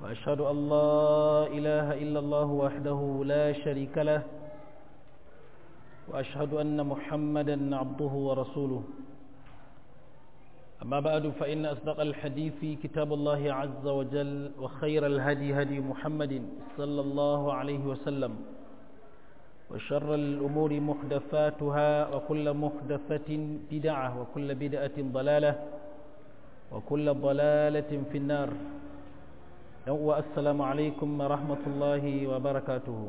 وأشهد أن لا إله إلا الله وحده لا شريك له وأشهد أن محمدا عبده ورسوله أما بعد فإن أصدق الحديث كتاب الله عز وجل وخير الهدي هدي محمد صلى الله عليه وسلم وشر الأمور محدثاتها وكل محدثة بدعة وكل بدعة ضلالة وكل ضلالة في النار السلام عليكم ورحمة الله وبركاته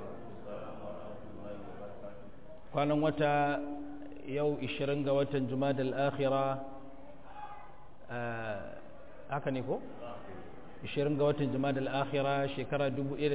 kwanan wata yau 20 ga watan jumadal akhira haka ne ko 20 ga watan jumadal akhira shekara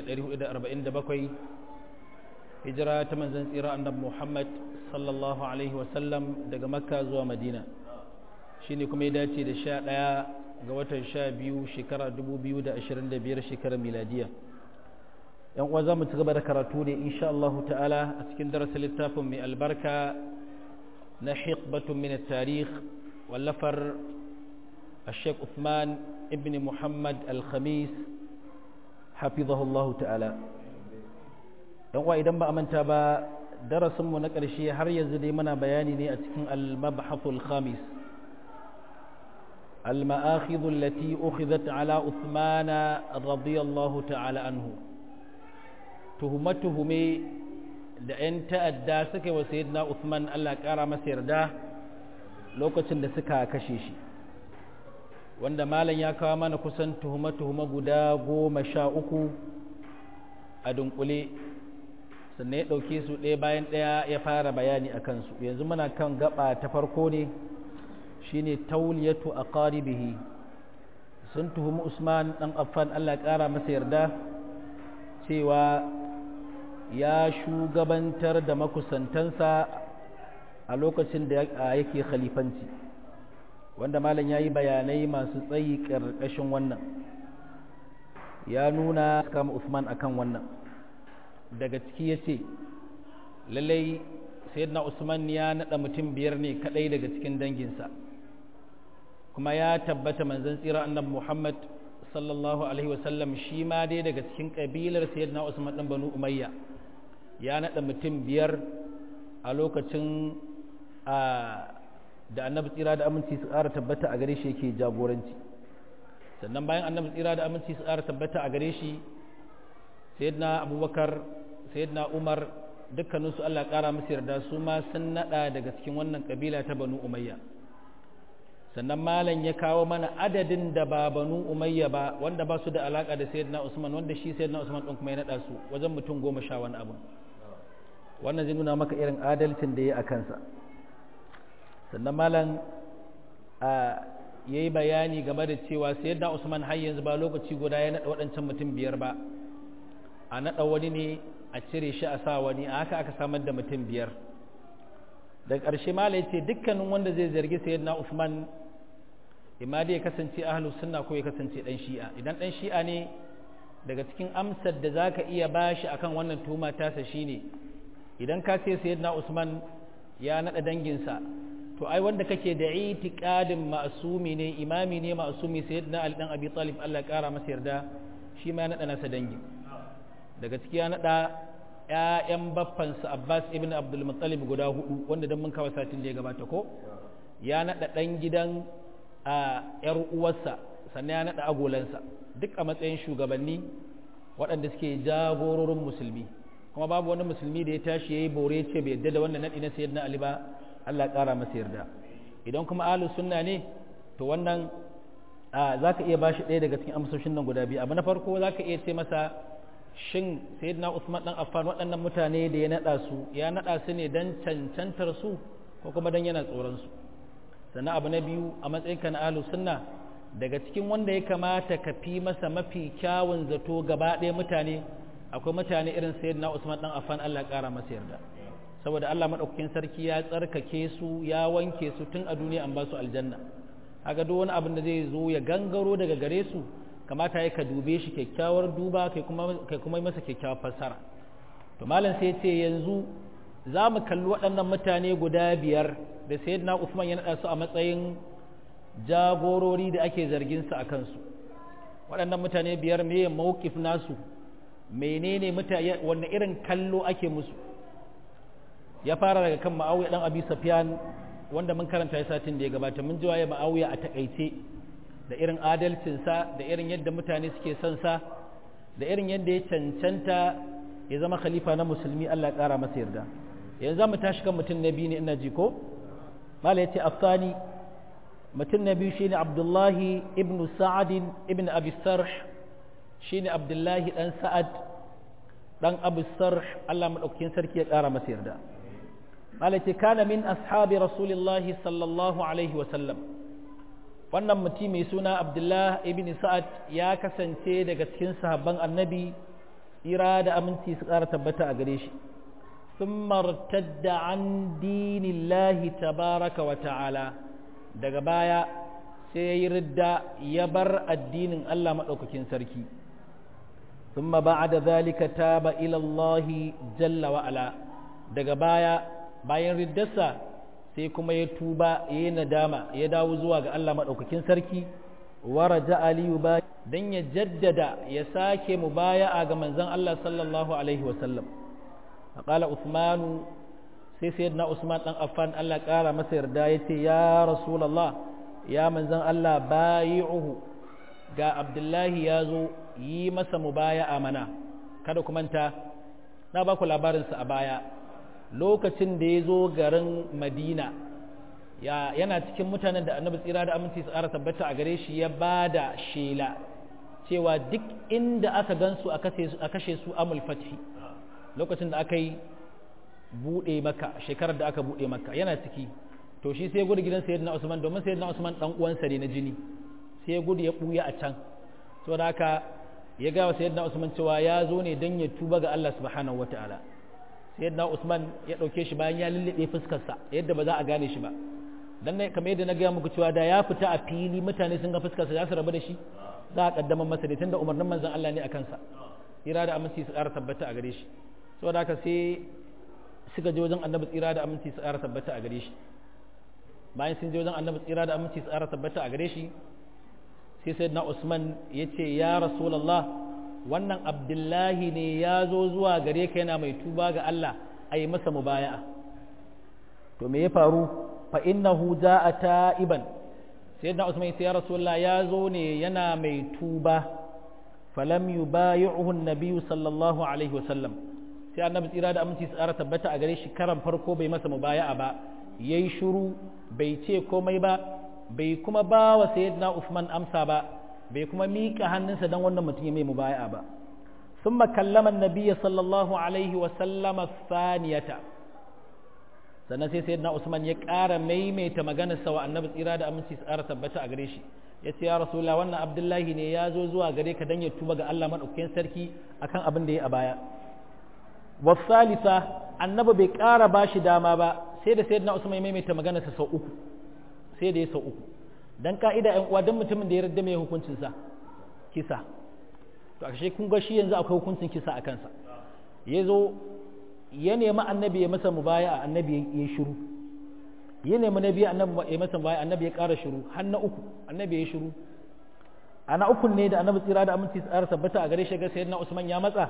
1447 hijira ta manzon tsira annabi Muhammad sallallahu alaihi wasallam daga makka zuwa madina shine kuma ya dace da 11 ga watan 12 shekara 2025 shekarar miladiya yan uwa za mu ci gaba da karatu ne insha Allah ta'ala a cikin darasin littafin mai albarka na hiqbatun min at-tarikh wallafar الشيخ عثمان ابن محمد الخميس حفظه الله تعالى yan uwa idan ba a manta ba darasinmu na ƙarshe har yanzu dai muna bayani ne a cikin al-mabhathul khamis al-ma'akhidhu allati ukhidhat ala uthmana radiyallahu ta'ala anhu tuhumatuhume da 'yan ta'adda suka yi wa sayyidina Uthman Allah ƙara masa yarda lokacin da suka kashe shi wanda malam ya kawo mana kusan tuhuma-tuhuma guda goma sha uku a dunkule sannan ya ɗauke su ɗaya bayan ɗaya ya fara bayani a kansu yanzu muna kan gaba ta farko ne shine tauliyatu a ƙaribihi sun tuhumi usman ɗan affan Allah ƙara masa yarda cewa ya shugabantar da makusantansa a lokacin da yake khalifanci wanda malam ya yi bayanai masu tsayi ƙarƙashin wannan ya nuna kama usman akan wannan daga ciki ya ce lallai sayyidina usman ya naɗa mutum biyar ne kaɗai daga cikin danginsa kuma ya tabbata manzon tsira annabi muhammad sallallahu alaihi wasallam shi ma dai daga cikin ƙabilar sayyidina usman ɗan banu umayya ya naɗa mutum biyar a lokacin da annabi tsira da aminci su ƙara tabbata a gare shi yake jagoranci sannan bayan annabi tsira da aminci su ƙara tabbata a gare shi sayyidina abubakar sayyidina umar dukkaninsu allah ƙara musu yarda su ma sun naɗa daga cikin wannan ƙabila ta banu umayya sannan malam ya kawo mana adadin da ba banu umayya ba wanda ba su da alaƙa da sayyidina usman wanda shi sayyidina usman ɗin kuma ya naɗa su wajen mutum goma sha wani abu wannan zai nuna maka irin adalcin da ya a kansa sannan malam ya yi bayani game da cewa sai yadda usman har yanzu ba lokaci guda ya naɗa waɗancan mutum biyar ba a naɗa wani ne a cire shi a sa wani a haka aka samar da mutum biyar daga ƙarshe malam ya ce dukkanin wanda zai zargi sayyidina usman imma dai ya kasance ahlus sunna ko ya kasance ɗan shi'a idan ɗan shi'a ne daga cikin amsar da za ka iya bashi akan wannan tuhuma tasa shine idan ka ce sayyidina usman ya naɗa danginsa to ai wanda kake da itiqadin ma'sumi ne imami ne ma'sumi sayyidina ali dan abi talib Allah kara masa yarda shi ma ya nada nasa dangi daga ciki ya nada ƴaƴan baffansa Abbas ibn Abdul Muttalib guda hudu wanda dan mun kawo satin da ya gabata ko ya nada dan gidan a ƴar uwarsa sannan ya nada agolansa duk a matsayin shugabanni waɗanda suke jagororin musulmi kuma babu wani musulmi da ya tashi yayi bore ce bai yadda da wannan nadi na sayyidina Ali ba Allah ƙara masa yarda idan kuma ahlus sunna ne to wannan za ka iya bashi ɗaya daga cikin amsoshin nan guda biyu abu na farko za ka iya ce masa shin sayyidina Usman dan Affan waɗannan mutane da ya naɗa su ya naɗa su ne don cancantar su ko kuma don yana tsoron su sannan abu na biyu a matsayin ka na ahlus sunna daga cikin wanda ya kamata ka fi masa mafi kyawun zato gaba ɗaya mutane akwai mutane irin sayyidina Usman dan Affan Allah ƙara masa yarda saboda Allah maɗaukakin sarki ya tsarkake su ya wanke su tun a duniya an ba su aljanna haka duk wani abin da zai zo ya gangaro daga gare su kamata ya ka dube shi kyakkyawar duba kai kuma kai kuma yi masa kyakkyawar fassara to malam sai ce yanzu za mu kalli waɗannan mutane guda biyar da sayyidina Usman ya naɗa su a matsayin jagorori da ake zargin su a kansu waɗannan mutane biyar meye mawqif nasu menene mutane wanne irin kallo ake musu ya fara daga kan ma'awiya dan abi safyan wanda mun karanta ya satin da ya gabata mun ji waye ma'awiya a takaice da irin adalcinsa da irin yadda mutane suke son sa da irin yadda ya cancanta ya zama khalifa na musulmi Allah ya kara masa yarda yanzu mu tashi kan mutum na biyu ne ina ji ko mala yace afsani mutum na biyu shine abdullahi ibn sa'ad ibn abi sarh shine abdullahi dan sa'ad dan abu sarh Allah madaukakin sarki ya kara masa yarda mala yace kana min ashabi rasulillahi sallallahu alaihi wa sallam wannan mutum mai suna abdullahi ibn sa'ad ya kasance daga cikin sahabban annabi ira da aminci su ƙara tabbata a gare shi sun martadda an dinillahi tabaraka wa ta'ala daga baya sai ya yi ridda ya bar addinin Allah maɗaukakin sarki ثم بعد ذلك تاب إلى الله جل وعلا daga baya bayan riddarsa sai kuma ya tuba ya yi nadama ya dawo zuwa ga Allah maɗaukakin sarki waraja aliyu ba don ya jaddada ya sake mu baya a ga manzon Allah sallallahu alaihi wasallam faƙala usmanu sai sai na usman ɗan affan Allah ƙara masa yarda ya ce ya rasulallah ya manzon Allah bayi'uhu ga abdullahi ya zo yi masa mu baya a mana kada ku manta na ba ku labarinsa a baya lokacin da ya zo garin madina ya yana cikin mutanen da annabi tsira da aminci su tabbata a gare shi ya ba da shela cewa duk inda aka gansu a kashe su amul fathi lokacin da aka yi buɗe maka shekarar da aka buɗe maka yana ciki to shi sai gudu gidan sayyidina usman domin sayyidina usman dan uwansa ne na jini sai gudu ya ɓuya a can saboda haka ya ga wa sayyidina usman cewa ya zo ne don ya tuba ga Allah subhanahu wataala sayyidina usman ya ɗauke shi bayan ya lullube fuskarsa yadda ba za a gane shi ba dan ne kamar yadda na gaya muku cewa da ya fita a fili mutane sun ga fuskarsa za su rabu da shi za a kaddamar masa da tunda umarnin manzon Allah ne a kansa tsira da aminci su ƙara tabbata a gare shi saboda haka sai suka je wajen annabi tsira da aminci su ƙara tabbata a gare shi bayan sun je wajen annabi tsira da aminci su ƙara tabbata a gare shi sai sayyidina Usman ya ce ya Rasulullah wannan Abdullahi ne ya zo zuwa gare ka yana mai tuba ga Allah a yi masa mubaya'a to me ya faru fa innahu jaa ta'iban sayyidina Usman ya ce ya Rasulullah ya zo ne yana mai tuba falam yubayi'uhu an-nabiy sallallahu alaihi wasallam sai annabi tsira da aminci tsara tabbata a gare shi karan farko bai masa mubaya'a ba yayi shiru bai ce komai ba bai kuma ba wa sayyidina Uthman amsa ba bai kuma miƙa hannunsa dan wannan mutum ya mai mubaya'a ba thumma kallama an-nabiy sallallahu alaihi wasallam thaniyata sannan sai sayyidina Usman ya ƙara maimaita maganar sa wa annabi tsira da aminci tsara tabbata a gare shi ya ce ya rasulullah wannan abdullahi ne ya zo zuwa gare ka dan ya tuba ga Allah madaukakin sarki akan abin da ya a baya wasalisa annabi bai ƙara ba shi dama ba sai da sayyidina usman ya maimaita maganarsa sau uku sai da ya sau uku dan ka'ida ƴan uwa dan mutumin da ya yarda mai hukuncin sa kisa to ashe kun ga shi yanzu akwai hukuncin kisa a kansa ya zo ya nemi annabi ya masa mubaya annabi ya shiru ya nemi nabi annabi ya masa mubaya annabi ya ƙara shiru har na uku annabi ya shiru ana uku ne da annabi tsira da aminci tsara tabbata a gare shi ga sayyidina usman ya matsa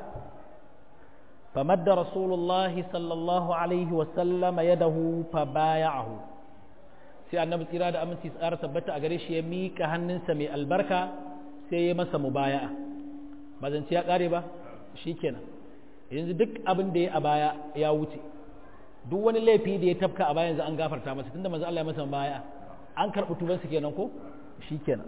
فمد رسول الله صلى الله عليه وسلم يده فبايعه sai annabi tsira da aminci tsara tabbata a gare shi ya mika hannunsa mai albarka sai ya masa mubaya'a ba zance ya kare ba shikenan yanzu duk abin da ya a baya ya wuce duk wani laifi da ya tafka a baya yanzu an gafarta masa tunda manzo Allah ya masa mubaya'a an karɓi tubansa kenan ko shikenan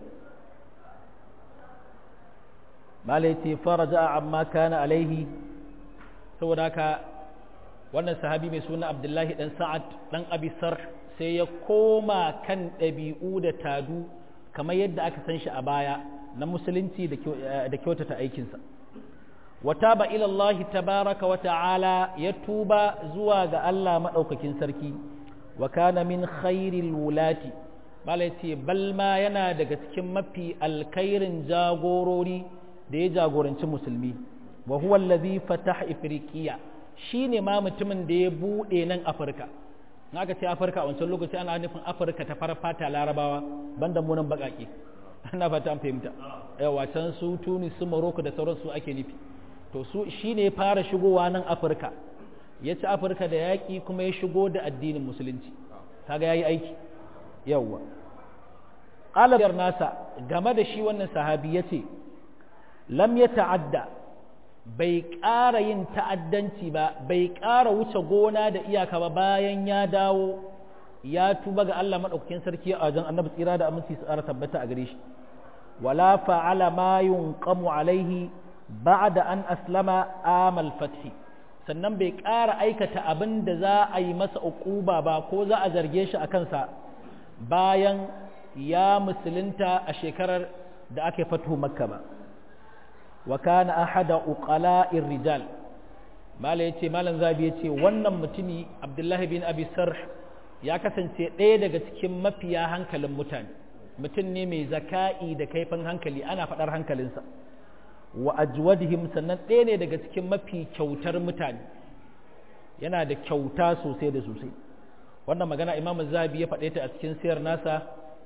malai ce faraja amma kana alaihi saboda haka wannan sahabi mai suna abdullahi dan sa'ad dan abisar sai ya koma kan ɗabi'u da tadu kamar yadda aka san shi a baya na musulunci da kyautata aikinsa wata ba ilallahi tabaraka wa ta'ala ya tuba zuwa ga Allah maɗaukakin sarki wa kana min khairil wulati bala ce balma yana daga cikin mafi alkhairin jagorori da ya jagoranci musulmi wa huwa allazi fataha ifriqiya shine ma mutumin da ya bude nan afirka in aka ce afirka a wancan lokaci ana nufin afirka ta fara fata larabawa banda mu nan bakake ina fata an fahimta yawa can su tunis su morocco da sauransu ake nufi to su shi ne fara shigowa nan afirka ya ci afirka da yaƙi kuma ya shigo da addinin musulunci kaga ya yi aiki yawwa ƙalabiyar nasa game da shi wannan sahabi ya ce lam ya ta'adda bai ƙara yin ta'addanci ba bai ƙara wuce gona da iyaka ba bayan ya dawo ya tuba ga Allah maɗaukakin sarki a wajen annabi tsira da aminci su ƙara tabbata a gare shi wala fa'ala ma yunqamu alaihi ba'da an aslama amal fathi sannan bai ƙara aikata abin da za a yi masa uquba ba ko za a zarge shi a kansa bayan ya musulunta a shekarar da aka fatu makka ba wa kana ahada uqala'ir rijal mala yace malan zabi yace wannan mutumi abdullahi bin abi sarh ya kasance ɗaya daga cikin mafiya hankalin mutane mutum ne mai zaka'i da kaifin hankali ana faɗar hankalinsa wa ajwadihim sannan ɗaya ne daga cikin mafi kyautar mutane yana da kyauta sosai da sosai wannan magana imam zabi ya faɗe ta a cikin siyar nasa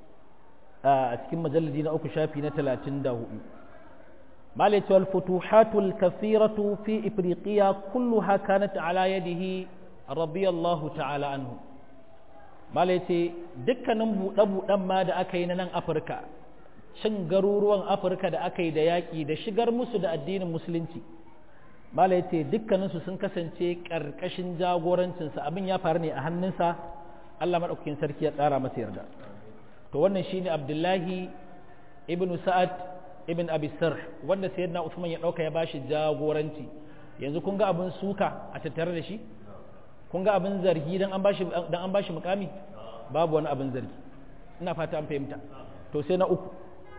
a cikin majalladi na uku shafi na talatin da hudu مالك والفتوحات الكثيرة في إفريقيا كلها كانت على يده رضي الله تعالى عنه مالك دكا نمبو نبو نما دا أكي نن أفريكا shin garuruwan afirka da aka yi da yaƙi da shigar musu da addinin musulunci malai ce dukkaninsu sun kasance ƙarƙashin jagorancinsa abin ya faru ne a hannunsa allah maɗaukakin sarki ya tsara masa yarda to wannan shine abdullahi ibn sa'ad ibn abi sarh wanda sayyidina usman ya ɗauka ya bashi jagoranci yanzu kun ga abin suka a tattare da shi kun ga abin zargi dan an bashi dan an bashi mukami babu wani abin zargi ina fata an fahimta to sai na uku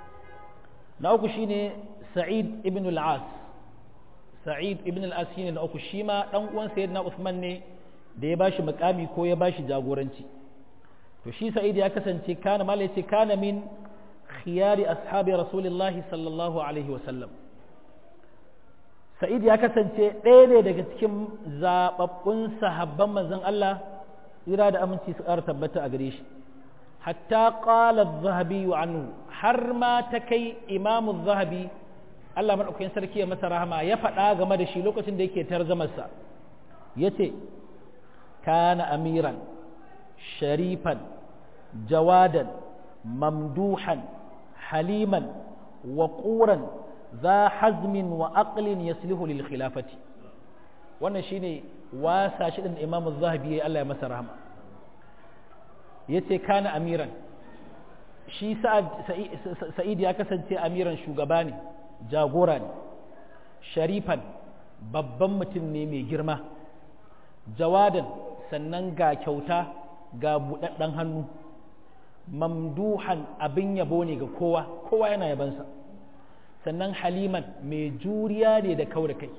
na uku shine sa'id ibn al-as sa'id ibn al-as shine na uku shi ma dan uwan sayyidina usman ne da ya bashi mukami ko ya bashi jagoranci to shi sa'id ya kasance kana mala yace kana min khiyari ashabi rasulillahi sallallahu alaihi wa sallam sa'id ya kasance ɗaya ne daga cikin zababbun sahabban manzon Allah tsira da aminci su ƙara tabbata a gare shi hatta qala az-zahabi anhu har ma ta kai imamu zahabi Allah madaukakin sarki ya masa rahama ya faɗa game da shi lokacin da yake tarzamarsa yace kana amiran sharifan jawadan mamduhan haliman waquran za hazmin wa aqlin yaslihu lil khilafati wannan shine wasa shi din imamu zahabi Allah ya masa rahama yace kana amiran shi sa'id ya kasance amiran shugaba ne jagora ne sharifan babban mutum ne mai girma jawadan sannan ga kyauta ga buɗaɗɗen hannu mamduhan abin yabo ne ga kowa kowa yana yabansa sannan haliman mai juriya ne da kaura kai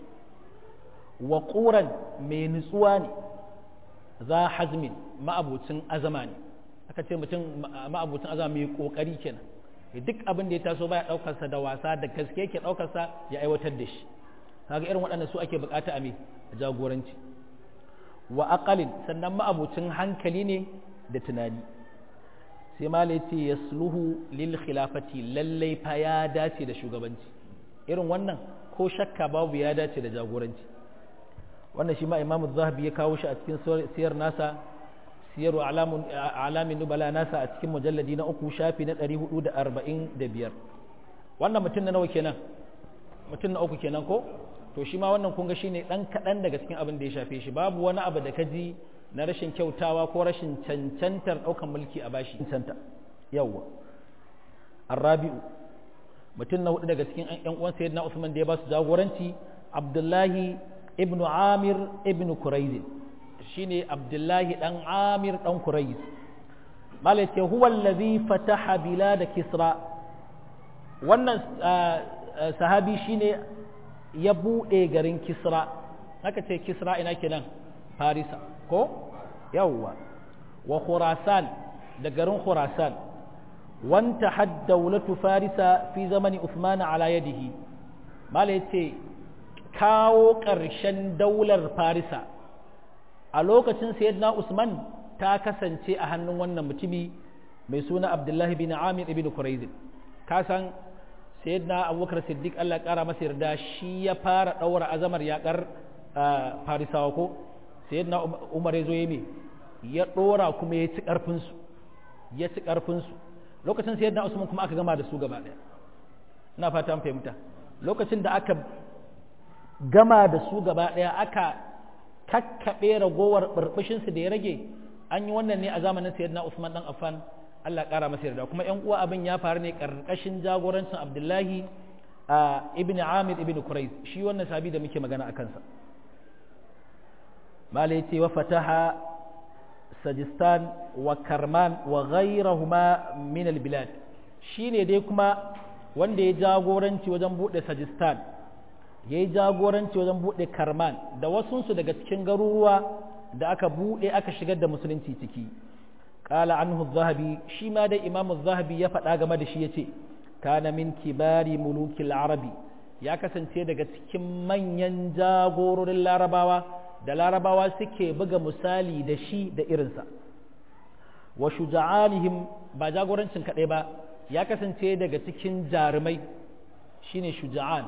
waƙuran mai nutsuwa ne za hazmin ma'abucin azama ne aka ce mutum ma'abucin azama mai ƙoƙari kenan duk abin da ya taso baya ɗaukarsa da wasa da gaske yake ɗaukarsa ya aiwatar da shi kaga irin waɗannan su ake buƙata a mai jagoranci wa aqalin sannan ma'abucin hankali ne da tunani sai mala ya ce yasluhu lil khilafati lallai fa ya dace da shugabanci irin wannan ko shakka babu ya dace da jagoranci wannan shi ma imamu zahabi ya kawo shi a cikin siyar nasa siyar alamin nubala nasa a cikin mujalladi na uku shafi na 445 wannan mutum na nawa kenan mutum na uku kenan ko to shi ma wannan kunga shine dan kaɗan daga cikin abin da ya shafe shi babu wani abu da ka ji na rashin kyautawa ko rashin cancantar ɗaukan mulki a bashi cancanta yawwa arrabi'u mutum na hudu daga cikin ƴan uwan sayyidina Usman da ya ba su jagoranci Abdullahi ibnu Amir ibnu Quraiz shine Abdullahi dan Amir dan Quraiz malace huwa allazi fataha bilad Kisra wannan sahabi shine ya bude garin Kisra haka ce Kisra ina kenan Farisa ko yawwa wa khurasan da garin khurasan wanta haddawlatu farisa fi zamani usman ala yadihi mala yace kawo ƙarshen daular farisa a lokacin sayyidina usman ta kasance a hannun wannan mutumi mai suna abdullahi bin amir ibn quraiz ka san sayyidina abubakar siddiq Allah kara masa yarda shi ya fara daura azamar yakar farisawa ko sayyidina umar ya zo ya me ya dora kuma ya ci karfin su ya ci karfin su lokacin sayyidina usman kuma aka gama da su gaba daya ina fata an fahimta lokacin da aka gama da su gaba daya aka kakkaɓe ragowar ɓarɓashinsu da ya rage an yi wannan ne a zamanin sayyidina Usman dan Affan Allah ƙara masa yarda kuma ƴan uwa abin ya faru ne ƙarƙashin jagorancin Abdullahi ibn Amir ibn Quraiz shi wannan sabi da muke magana a kansa mala yace wa fataha Sajistan wa Karman wa ghayrahuma min al-bilad shine dai kuma wanda ya jagoranci wajen buɗe Sajistan ya yi jagoranci wajen buɗe karman da wasunsu daga cikin garuruwa da aka buɗe aka shigar da musulunci ciki ƙala anhu zahabi shi ma dai imamu zahabi ya faɗa game da shi ya ce kana min kibari mulukil arabi ya kasance daga cikin manyan jagororin larabawa da larabawa suke buga misali da shi da irinsa wa shuja'anihim ba jagorancin kaɗai ba ya kasance daga cikin jarumai shine shuja'an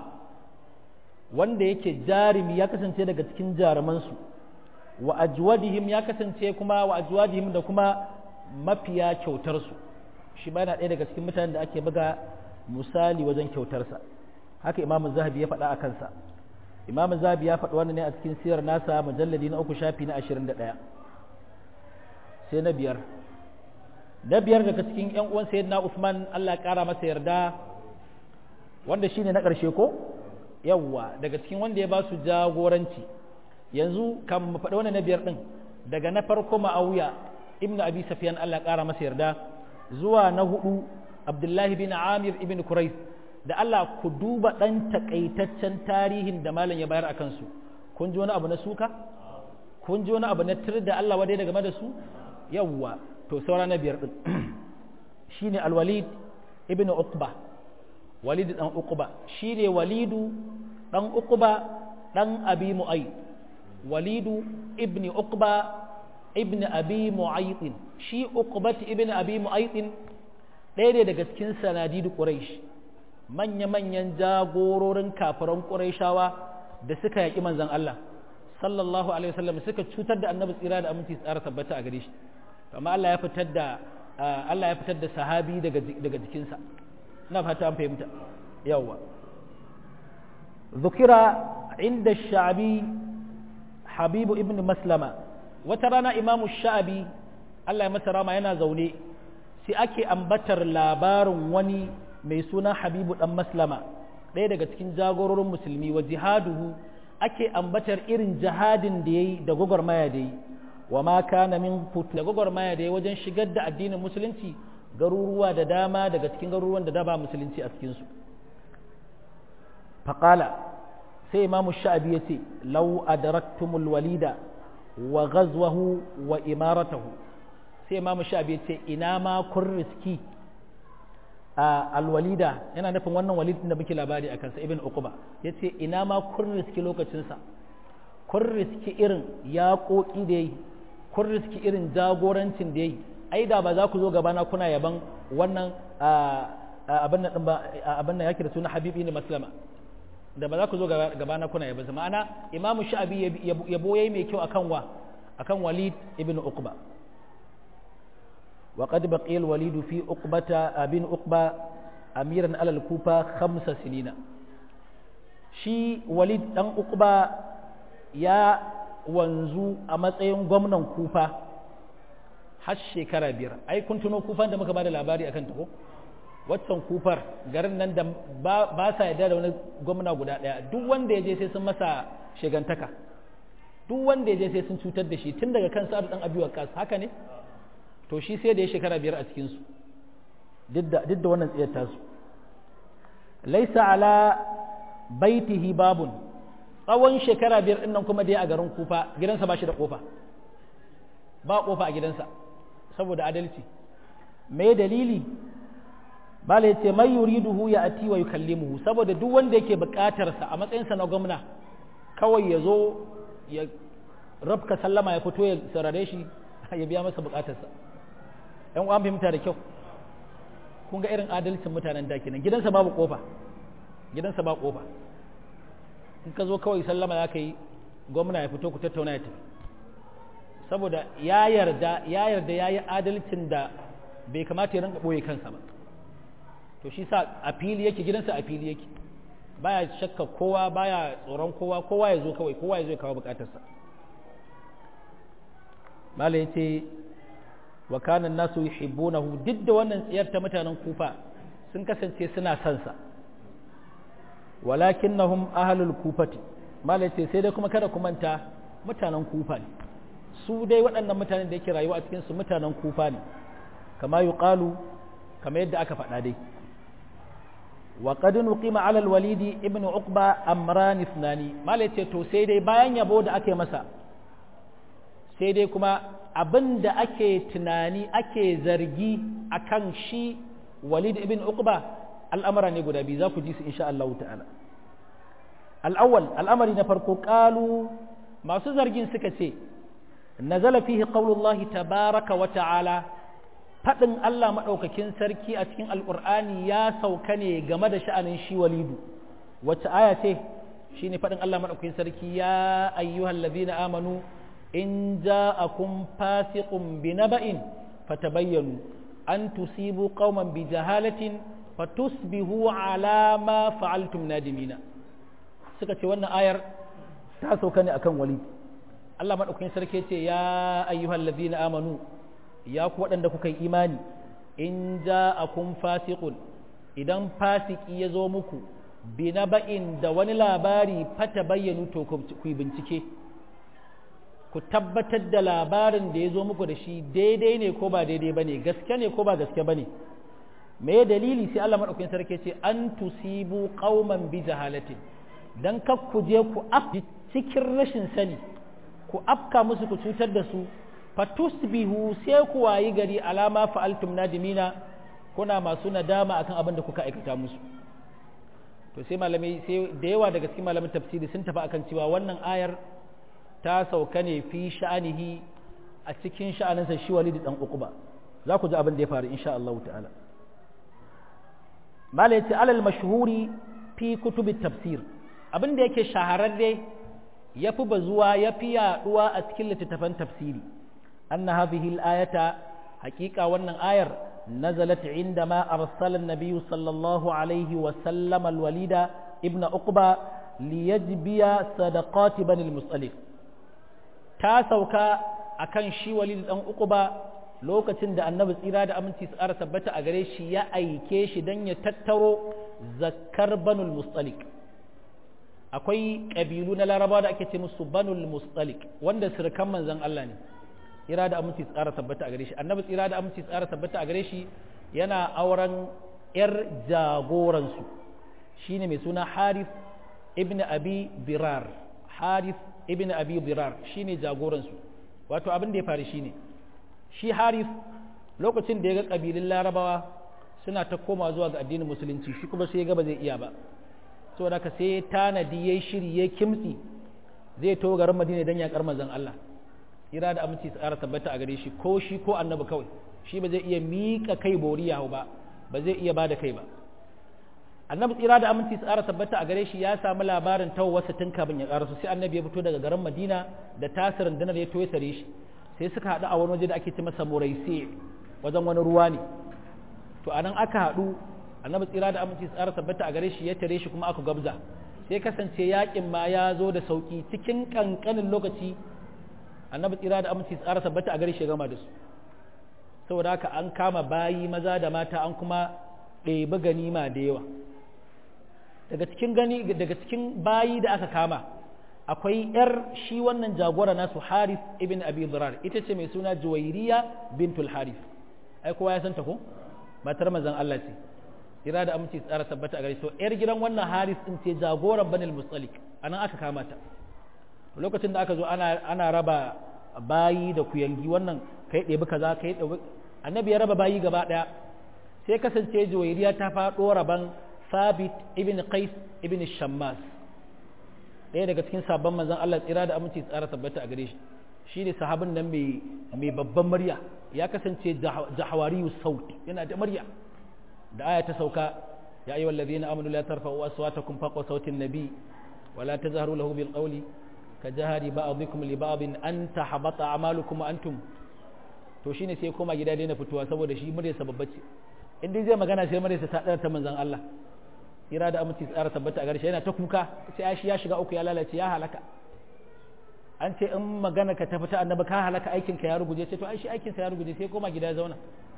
wanda yake jarimi ya kasance daga cikin jarumansu wa ajwadihim ya kasance kuma wa ajwadihim da kuma mafiya kyautarsu shi ba yana ɗaya daga cikin mutanen da ake buga misali wajen kyautarsa haka imamu zahabi ya faɗa a kansa imamu zahabi ya faɗi wannan ne a cikin sirar nasa mujalladi na uku shafi na ashirin da ɗaya sai na biyar na biyar daga cikin ‘yan uwan sayyidina usman allah ƙara masa yarda wanda shine na ƙarshe ko yawwa daga cikin wanda ya ba su jagoranci yanzu kan mu faɗi wannan na biyar ɗin daga na farko ma'auya ibn abi safiyan Allah ƙara masa yarda zuwa na hudu abdullahi bin amir ibn kurais da Allah ku duba ɗan takaitaccen tarihin da malam ya bayar a kansu kun ji wani abu na suka kun ji wani abu na tir da Allah wadai game da su yawwa to saura na biyar ɗin shine alwalid ibn uqba walid dan uqba shine walidu dan uqba dan abi mu'ay walidu ibni uqba ibni abi mu'aytin shi uqbat ibn abi mu'aytin ɗaya ne daga cikin sanadidu quraish manya manyan jagororin kafiran quraishawa da suka yaki manzon Allah sallallahu alaihi wasallam suka cutar da annabi tsira da aminci tsara tabbata a gare shi amma Allah ya fitar da Allah ya fitar da sahabi daga daga jikinsa na fata an fahimta yawa zukira inda sha'abi habibu ibn maslama wata rana imamu sha'abi Allah ya masa rama yana zaune sai ake ambatar labarin wani mai suna habibu dan maslama ɗaya daga cikin jagororin musulmi wa jihaduhu ake ambatar irin jihadin da ya yi da gwagwarmaya da yi wa ma kana min futu da gwagwarmaya da ya wajen shigar da addinin musulunci garuruwa da dama daga cikin garuruwan da ba musulunci a cikinsu faƙala sai imamu sha'abi ya ce lau adraktumul walida wa ghazwahu wa imaratahu sai imamu sha'abi ya ce ina ma kun riski a alwalida yana nufin wannan walidin da muke labari a kansa ibn uquba ya ce ina ma kun riski lokacinsa kun riski irin yaƙoƙi da ya yi kun riski irin jagorancin da ya yi ai da ba za ku zo gabana kuna yaban wannan abin nan ba abin nan yake da suna habibi ne maslama da ba za ku zo gabana kuna yaban sa ma'ana imamu sha'abi yabo yayi mai kyau akan wa akan walid ibn uqba wa qad baqiya al walid fi uqbata abin uqba amiran ala al kufa khamsa sinina shi walid dan uqba ya wanzu a matsayin gwamnan kufa har shekara biyar ai kun tuno kufan da muka bada labari akan ta ko waccan kufar garin nan da ba sa yarda da wani gwamna guda daya duk wanda ya je sai sun masa shegantaka duk wanda ya je sai sun cutar da shi tun daga kan sa'ad dan abi waqas haka ne to shi sai da ya shekara biyar a cikin su duk da duk da wannan tsiyar tasu laisa ala baitihi babun tsawon shekara biyar din nan kuma dai a garin kufa gidansa ba shi da kofa ba kofa a gidansa saboda adalci me dalili bala ya ce mai yuriduhu ya ati wa yukallimuhu saboda duk wanda yake bukatarsa a matsayinsa na gwamna kawai ya zo ya rabka sallama ya fito ya sarare shi ya biya masa bukatarsa yan uwan fahimta da kyau kun ga irin adalcin mutanen da kenan gidansa babu kofa gidansa ba kofa in ka zo kawai sallama za ka yi gwamna ya fito ku tattauna ya tafi saboda ya yarda ya yarda ya yi adalcin da bai kamata ya rinka ɓoye kansa ba to shi sa a fili yake gidansa a fili yake baya shakka kowa baya tsoron kowa kowa ya zo kawai kowa ya zo ya kawo bukatarsa mala ya ce wa kanan nasu yuhibbunahu duk da wannan tsiyar ta mutanen kufa sun kasance suna son sa walakinnahum ahlul kufati mala ya ce sai dai kuma kada ku manta mutanen kufa ne su dai waɗannan mutanen da yake rayuwa a cikin su mutanen kufa ne kama yuqalu kama yadda aka faɗa dai وقد نقيم على الوليد ابن عقبة أمران اثنان ما لتي تو sai dai bayan yabo da ake masa sai dai kuma abin da ake tunani ake zargi akan shi Walid ibn Uqba al'amara ne guda biyu za ku ji su insha Allah ta'ala al'awwal al'amari na farko qalu masu zargin suka ce nazala fihi qaulullahi tabaraka wa ta'ala faɗin Allah maɗaukakin sarki a cikin alƙur'ani ya sauka ne game da sha'anin shi walidu wacce aya ce shi ne faɗin Allah maɗaukakin sarki ya ayyuhal ladina amanu in ja'akum fasiqun bi naba'in fatabayyanu an tusibu qauman bi jahalatin fatusbihu ala ma fa'altum nadimina suka ce wannan ayar ta sauka ne akan walid Allah maɗaukakin sarki ce ya ayyuhal ladina amanu ya ku waɗanda kuka yi imani in ja a kun fasikun idan fasiki ya zo muku bi na ba'in da wani labari fata bayyanu to ku yi bincike ku tabbatar da labarin da ya zo muku da shi daidai ne ko ba daidai ba ne gaske ne ko ba gaske ba ne me dalili sai Allah maɗaukin sarki ce an tusibu qauman bi jahalatin dan kak ku je ku af cikin rashin sani ku afka musu ku cutar da su fatusbihu sai ku wayi gari alama fa'altum nadimina kuna masu nadama akan abin da kuka aikata musu to sai malamai sai da yawa daga cikin malamin tafsiri sun tafi akan cewa wannan ayar ta sauka ne fi sha'anihi a cikin sha'aninsa shi walidi dan uquba za ku ji abin da ya faru insha Allah ta'ala mala yace alal mashhuri fi kutubi tafsir abin da yake shahararre yafi bazuwa yafi yaduwa a cikin littattafan tafsiri أن هذه الآية حقيقة وأن آية نزلت عندما أرسل النبي صلى الله عليه وسلم الوليد ابن أقبى ليجبي صدقات بني المصطلق تاسوكا أكن شي وليد أن أقبى lokacin da annabi tsira da aminci su ƙara tabbata a gare shi ya aike shi don ya tattaro zakkar banul mustalik akwai ƙabilu na larabawa da ake ce musu banul mustalik wanda surukan manzon Allah ne tsira da aminci tsara tabbata a gare shi annabi tsira da aminci tsara tabbata a gare shi yana auren yar jagoransu shine mai suna harith ibn abi birar harith ibn abi birar shine jagoransu wato abin da ya faru shine shi harith lokacin da ya ga kabilun larabawa suna ta koma zuwa ga addinin musulunci shi kuma sai ya ga ba zai iya ba saboda haka sai ya tanadi yayi shiri ya kimtsi zai to garin madina dan yakar manzon Allah ira da aminci tsara tabbata a gare shi ko shi ko annabi kawai shi ba zai iya miƙa kai boriya ba ba zai iya ba da kai ba annabi tsira da aminci tsara tabbata a gare shi ya samu labarin wasu tun kafin ya karasu sai annabi ya fito daga garin madina da tasirin dinar ya toye sare shi sai suka haɗu a wani waje da ake ce masa muraisi wajen wani ruwa ne to anan aka haɗu annabi tsira da aminci tsara tabbata a gare shi ya tare shi kuma aka gabza sai kasance yakin ma ya zo da sauki cikin kankanin lokaci annabi tsira da aminci tsara tabbata a gare shi gama da su saboda haka an kama bayi maza da mata an kuma ɗebi ganima da yawa daga cikin gani daga cikin bayi da aka kama akwai yar shi wannan jagora nasu Harith ibn Abi Dhrar ita ce mai suna Juwairiya bintul Harith ai kowa ya san ta ko matar manzon Allah ce kira da aminci tsara tabbata a gare to yar gidan wannan Harith din ce jagoran Banil Mustalik anan aka kama ta lokacin da aka zo ana ana raba bayi da kuyangi wannan kai ɗebi kaza kai ɗebi annabi ya raba bayi gaba ɗaya sai kasance Juwairiya ta faɗo raban Sabit ibn Qais ibn Shammas ɗaya daga cikin sabon manzon Allah tsira da aminci tsara tabbata a gare shi shine sahabin nan mai mai babban murya ya kasance jahawariyu saut yana da murya da aya ta sauka ya ayyuhal ladina amanu la tarfa'u aswatakum fawqa sautin nabi wa la tazharu lahu bil qawli kajahari ba'dikum li ba'din an tahbata a'malukum wa antum to shine sai koma gida daina fitowa saboda shi murya sababbace in dai zai magana sai murya ta dar ta manzon Allah ira da aminci tsara tabbata a garshe yana ta kuka sai shi ya shiga uku ya lalace ya halaka an ce in magana ka tafi ta annabi ka halaka aikin ka ya ruguje ce to ai shi aikin sa ya ruguje sai koma gida ya zauna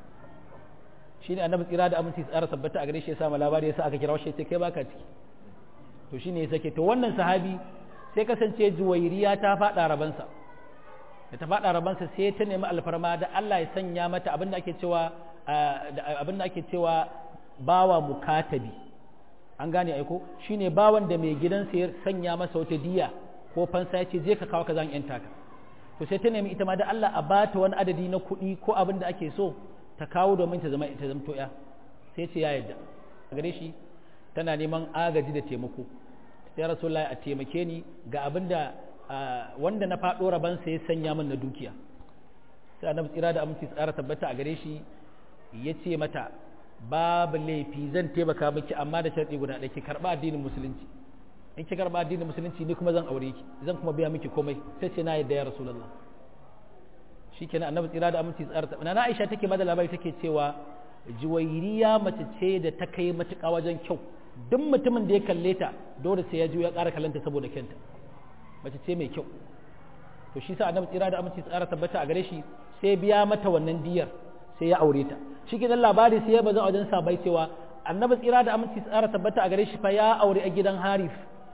shine annabi tsira da aminci tsara tabbata a gare shi ya sa labari ya sa aka kira shi sai kai baka ciki to shine ya sake to wannan sahabi sai kasance juwairiya ta faɗa rabansa da ta faɗa rabansa sai ta nemi alfarma da Allah ya sanya mata abin da ake cewa abin da ake cewa bawa mukatabi an gane aiko shine bawan da mai gidansa ya sanya masa wata diya ko fansa ya ce je ka kawo ka zan yanta ka to sai ta nemi ita ma da Allah a bata wani adadi na kuɗi ko abin da ake so ta kawo domin ta zama ta zamto ya sai ce ya yarda a gare shi tana neman agaji da taimako sai rasulullahi a taimake ni ga abin da wanda na faɗo rabansa ya sanya min na dukiya sai annabi tsira da aminci tsara tabbata a gare shi ya ce mata babu laifi zan taimaka miki amma da sharɗi guda ɗaya ki karɓa addinin musulunci in ki karɓa addinin musulunci ni kuma zan aure ki zan kuma biya miki komai sai ce na yadda ya rasulullah shikenan annabi tsira da aminci tsara tabbata na Aisha take bada labari take cewa juwairiya mace ce da ta kai matuƙa wajen kyau duk mutumin da ya kalle ta dole sai ya ji ya ƙara kallanta saboda kyanta mace ce mai kyau to shi sa annabi tsira da aminci tsara tabbata a gare shi sai biya mata wannan diyar sai ya aure ta shi kenan labari sai ya baza a wajen sabai cewa annabi tsira da aminci tsara tabbata a gare shi fa ya aure a gidan harif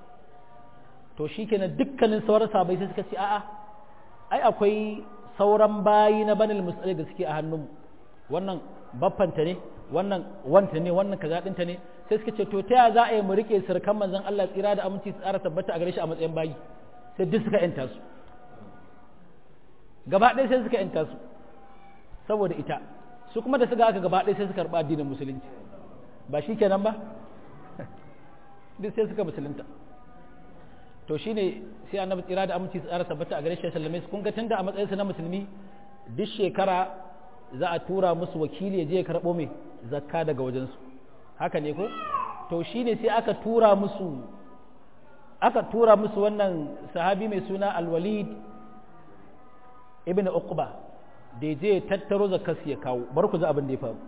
to shi kenan dukkanin sauran sabai sai suka ce a'a ai akwai sauran bayi na banil musulmi da suke a hannun wannan baffanta ne wannan wanta ne wannan kaza dinta ne sai suka ce to ta ya za a yi mu rike sirkan manzon Allah tsira da aminci tsara tabbata a gare shi a matsayin bayi sai duk suka yanta su gaba ɗaya sai suka yanta su saboda ita su kuma da suka aka gaba ɗaya sai suka karɓa addinin musulunci ba shi kenan ba duk sai suka musulunta to shine sai annabi tsira da aminci tsara tabbata a gare shi sallame su kun ga tunda a matsayinsa na musulmi duk shekara za a tura musu wakili ya je ya karɓo mai zakka daga wajensu haka ne ko to shine sai aka tura musu aka tura musu wannan sahabi mai suna alwalid ibn uqba da ya je tattaro zakkas ya kawo bar ku ji abin da ya faru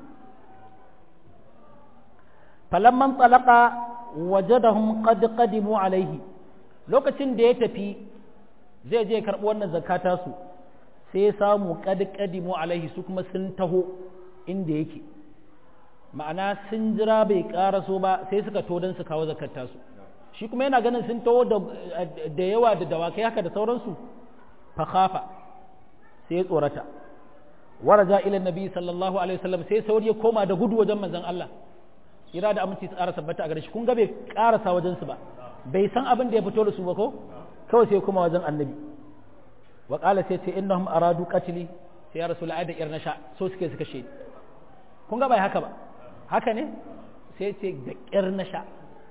falamman talaka wajadahum qad qadimu alaihi lokacin da ya tafi zai je karɓi wannan zakata su sai ya samu qad qadimu alaihi su kuma sun taho inda yake ma'ana sun jira bai karaso ba sai suka to don su kawo zakata su shi kuma yana ganin sun taho da yawa da dawakai haka da sauransu fa khafa sai ya tsorata waraja ila nabi sallallahu alaihi wasallam sai sauri ya koma da gudu wajen manzon Allah ira da aminci tsara sabbata a gare shi kun ga bai karasa wajen su ba bai san abin da ya fito da su ba ko kawai sai kuma wajen annabi wa qala sai ce innahum aradu qatli sai ya rasul aida irna sha so suke suka she kun ga bai haka ba haka ne sai ce da irna sha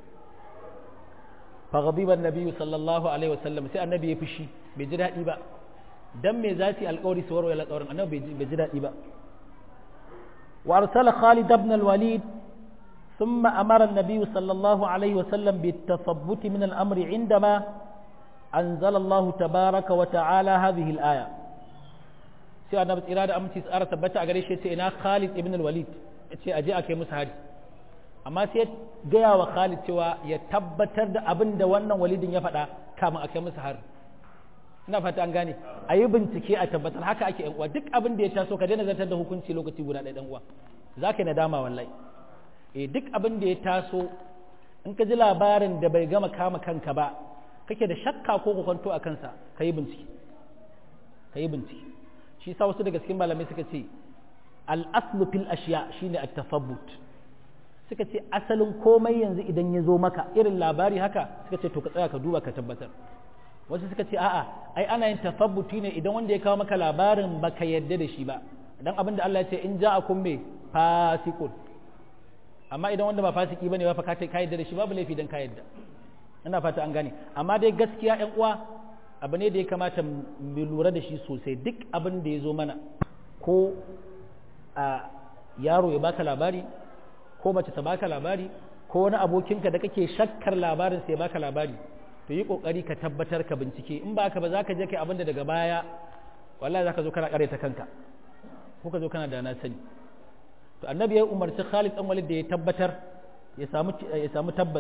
fa ghadiba annabi sallallahu alaihi wasallam sai annabi ya fushi bai ji daɗi ba dan me za su yi alƙawari su warware alƙawarin annabi bai ji daɗi ba wa arsala Khalid ibn al-Walid ثم أمر النبي صلى الله عليه وسلم بالتثبت من الأمر عندما أنزل الله تبارك وتعالى هذه الآية sai annabi tsira da aminci tsara tabbata a gare shi ce ina Khalid ibn al-Walid ce aje a kai musu hari amma sai gaya wa Khalid cewa ya tabbatar da abin da wannan walidin ya faɗa kamun a kai musu hari ina fata an gane a yi bincike a tabbatar haka ake yan uwa duk abin da ya taso ka daina zartar da hukunci lokaci guda ɗaya ɗan uwa za ka yi nadama wallahi eh duk abin da ya taso in ka ji labarin da bai gama kama kanka ba kake da shakka ko kwanto a kansa ka yi bincike ka yi bincike shi sa wasu daga cikin malamai suka ce al-aslu fil ashiya shine at-tasabbut suka ce asalin komai yanzu idan ya zo maka irin labari haka suka ce to ka tsaya ka duba ka tabbatar wasu suka ce a'a ai ana yin tasabbuti ne idan wanda ya kawo maka labarin baka yadda da shi ba dan abin da Allah ya ce in ja'akum me fasiqun amma idan wanda ba fasiki bane ba fa ka ka yadda da shi babu laifi dan ka yadda ina fata an gane amma dai gaskiya ƴan uwa abu ne da ya kamata mu lura da shi sosai duk abin da ya zo mana ko a yaro ya baka labari ko mace ta baka labari ko wani abokinka da kake shakkar labarin sai baka labari to yi kokari ka tabbatar ka bincike in ba ka ba za ka je kai abinda daga baya wallahi za ka zo kana ta kanka ko ka zo kana da na sani to annabi ya umarci Khalid dan Walid da ya tabbatar ya samu ya samu tabbas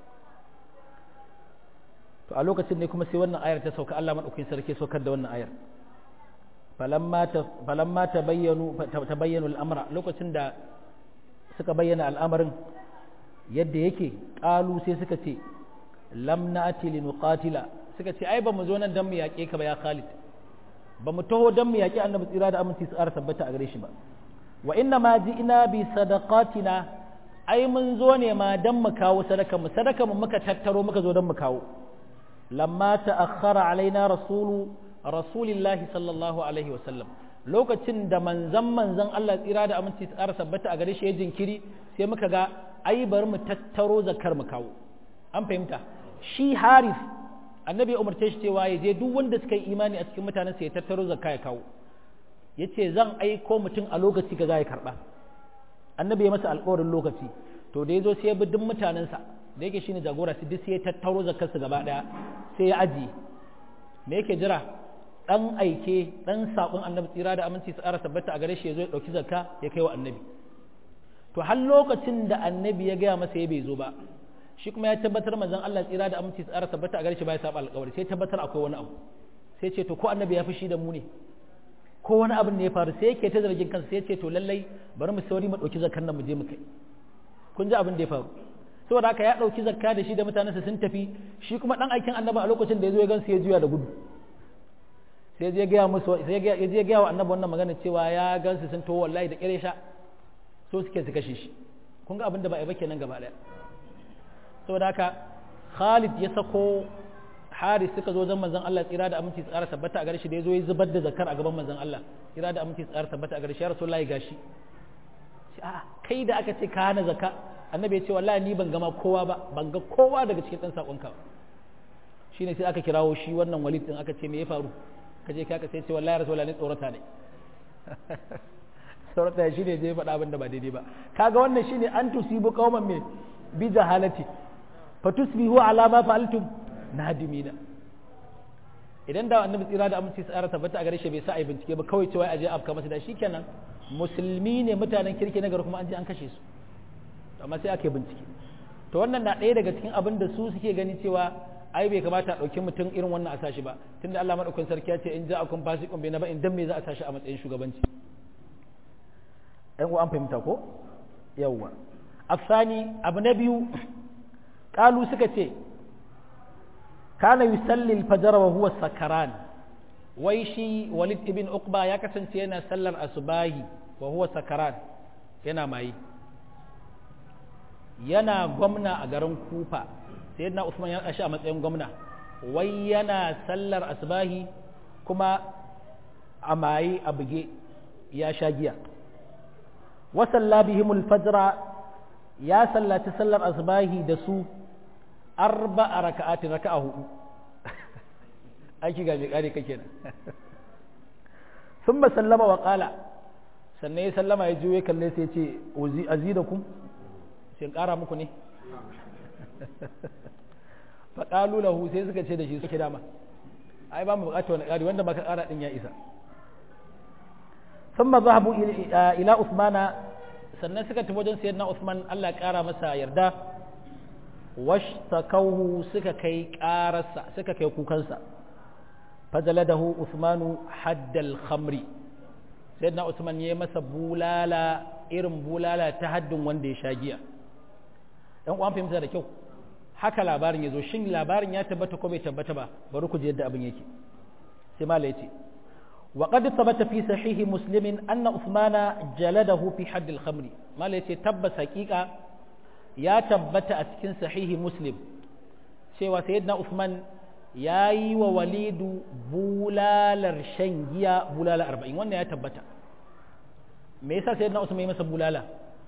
to a lokacin ne kuma sai wannan ayar ta sauka Allah madaukakin sarki saukar da wannan ayar falamma ta falamma tabayyanu tabayyanu al-amra lokacin da suka bayyana al'amarin yadda yake qalu sai suka ce lam na'ti linuqatila suka ce ai ba mu zo nan dan mu yaƙe ka ba ya Khalid ba mu taho dan mu yaƙi annabi tsira da aminci su ƙara tabbata a gare shi ba wa inna ma ji'ina bi sadaqatina ai mun zo ne ma dan mu kawo sadaka mu sadaka mu muka tattaro muka zo dan mu kawo lamma ta'akhkhara alaina rasulu rasulillahi sallallahu alaihi wa sallam lokacin da manzan manzan Allah tsira da aminci su ƙara tabbata a gare shi ya jinkiri sai muka ga ai bari mu tattaro zakar mu kawo an fahimta shi haris annabi ya umarce shi cewa ya je duk wanda suka yi imani a cikin mutanen sa ya tattaro zakka ya kawo ya ce zan aiko mutum a lokaci ga za ya karɓa annabi ya masa alƙawarin lokaci to da ya zo sai ya bi duk mutanensa da yake shine jagora su duk sai ya tattaro zakkarsu gaba ɗaya sai ya ajiye me yake jira dan aike dan saƙon annabi tsira da aminci su ara tabbata a gare shi ya zo ya ɗauki zakka ya kai wa annabi to har lokacin da annabi ya gaya masa ya bai zo ba shi kuma ya tabbatar manzon Allah tsira da aminci tsara tabbata a gare shi ba ya saba alƙawari sai tabbatar akwai wani abu sai ce to ko annabi ya fushi da mu ne ko wani abin ne ya faru sai yake ta zargin kansa sai ce to lallai bari mu sauri mu ɗauki zakar nan mu je mu kai kun ji abin da ya faru saboda haka ya ɗauki zakka da shi da mutanensa sun tafi shi kuma ɗan aikin annabi a lokacin da ya zo ya gansu ya juya da gudu sai ya gaya musu sai ya je gaya wa annabi wannan magana cewa ya gansu sun to wallahi da ƙire sha so suke su kashe shi kun ga abin da ba a yi ba kenan gaba ɗaya saboda haka Khalid ya sako Haris suka zo zan manzon Allah tsira da aminci tsara tabbata a gare shi da ya zo ya zubar da zakar a gaban manzon Allah tsira da aminci tsara tabbata a gare shi ya Rasulullahi gashi a kai da aka ce ka hana zakka annabi ya ce wallahi ni ban gama kowa ba ban ga kowa daga cikin dan sakon ka shine sai aka kirawo shi wannan walid din aka ce me ya faru ka je ka sai ce wallahi Rasulullahi ne tsorata ne tsorata shi ne zai faɗa abin da ba daidai ba kaga wannan shine an tusibu qauman me bi jahalati fatusbihu ala ma fa'altum nadimina idan da annabi tsira da aminci tsara tabbata a gare shi bai sa ai bincike ba kawai cewa aje afka masa da shikenan musulmi ne mutanen kirki na gari kuma an je an kashe su amma sai aka yi bincike to wannan na ɗaya daga cikin abin da su suke gani cewa ai bai kamata a ɗauki mutum irin wannan a sashi ba tunda Allah madaukakin sarki ya ce in ja akun fasiqun bai na ba in dan me za a sashi a matsayin shugabanci ɗan uwa an fahimta ko yawwa afsani abu na biyu kalu suka ce kana yusalli al-fajr wa huwa sakaran wai shi walid ibn uqba ya kasance yana sallar asubahi wa huwa sakaran yana mai yana gwamna a garin kufa sayyidina usman ya kashi a matsayin gwamna wai yana sallar asubahi kuma a maye a buge ya sha giya wa salla bihimul fajra ya sallaci sallar asubahi da su arba a raka'atin raka'a hudu aiki ga mai kare kake nan sun ba sallama wa kala sannan ya sallama ya juye kalle sai ce azidakum sai kara muku ne faƙalu lahu sai suka ce da shi suke dama ai ba mu buƙatar wani ƙari wanda baka ƙara ɗin ya isa sun ma zahabu ila usmana sannan suka tafi wajen sayyidina usman allah ya ƙara masa yarda washtakauhu suka kai ƙararsa suka kai kukansa fajaladahu usmanu haddal khamri sayyidina usman ya masa bulala irin bulala ta haddin wanda ya sha giya dan uwan fahimta da kyau haka labarin ya zo shin labarin ya tabbata ko bai tabbata ba bari ku ji yadda abin yake sai mala yace wa qad thabata fi sahihi muslimin anna usmana jaladahu fi hadd al-khamri mala yace tabbas haqiqa ya tabbata a cikin sahihi muslim cewa sayyidina usman ya yi wa walidu bulalar shan giya bulala arba'in wannan ya tabbata me yasa sayyidina usman ya masa bulala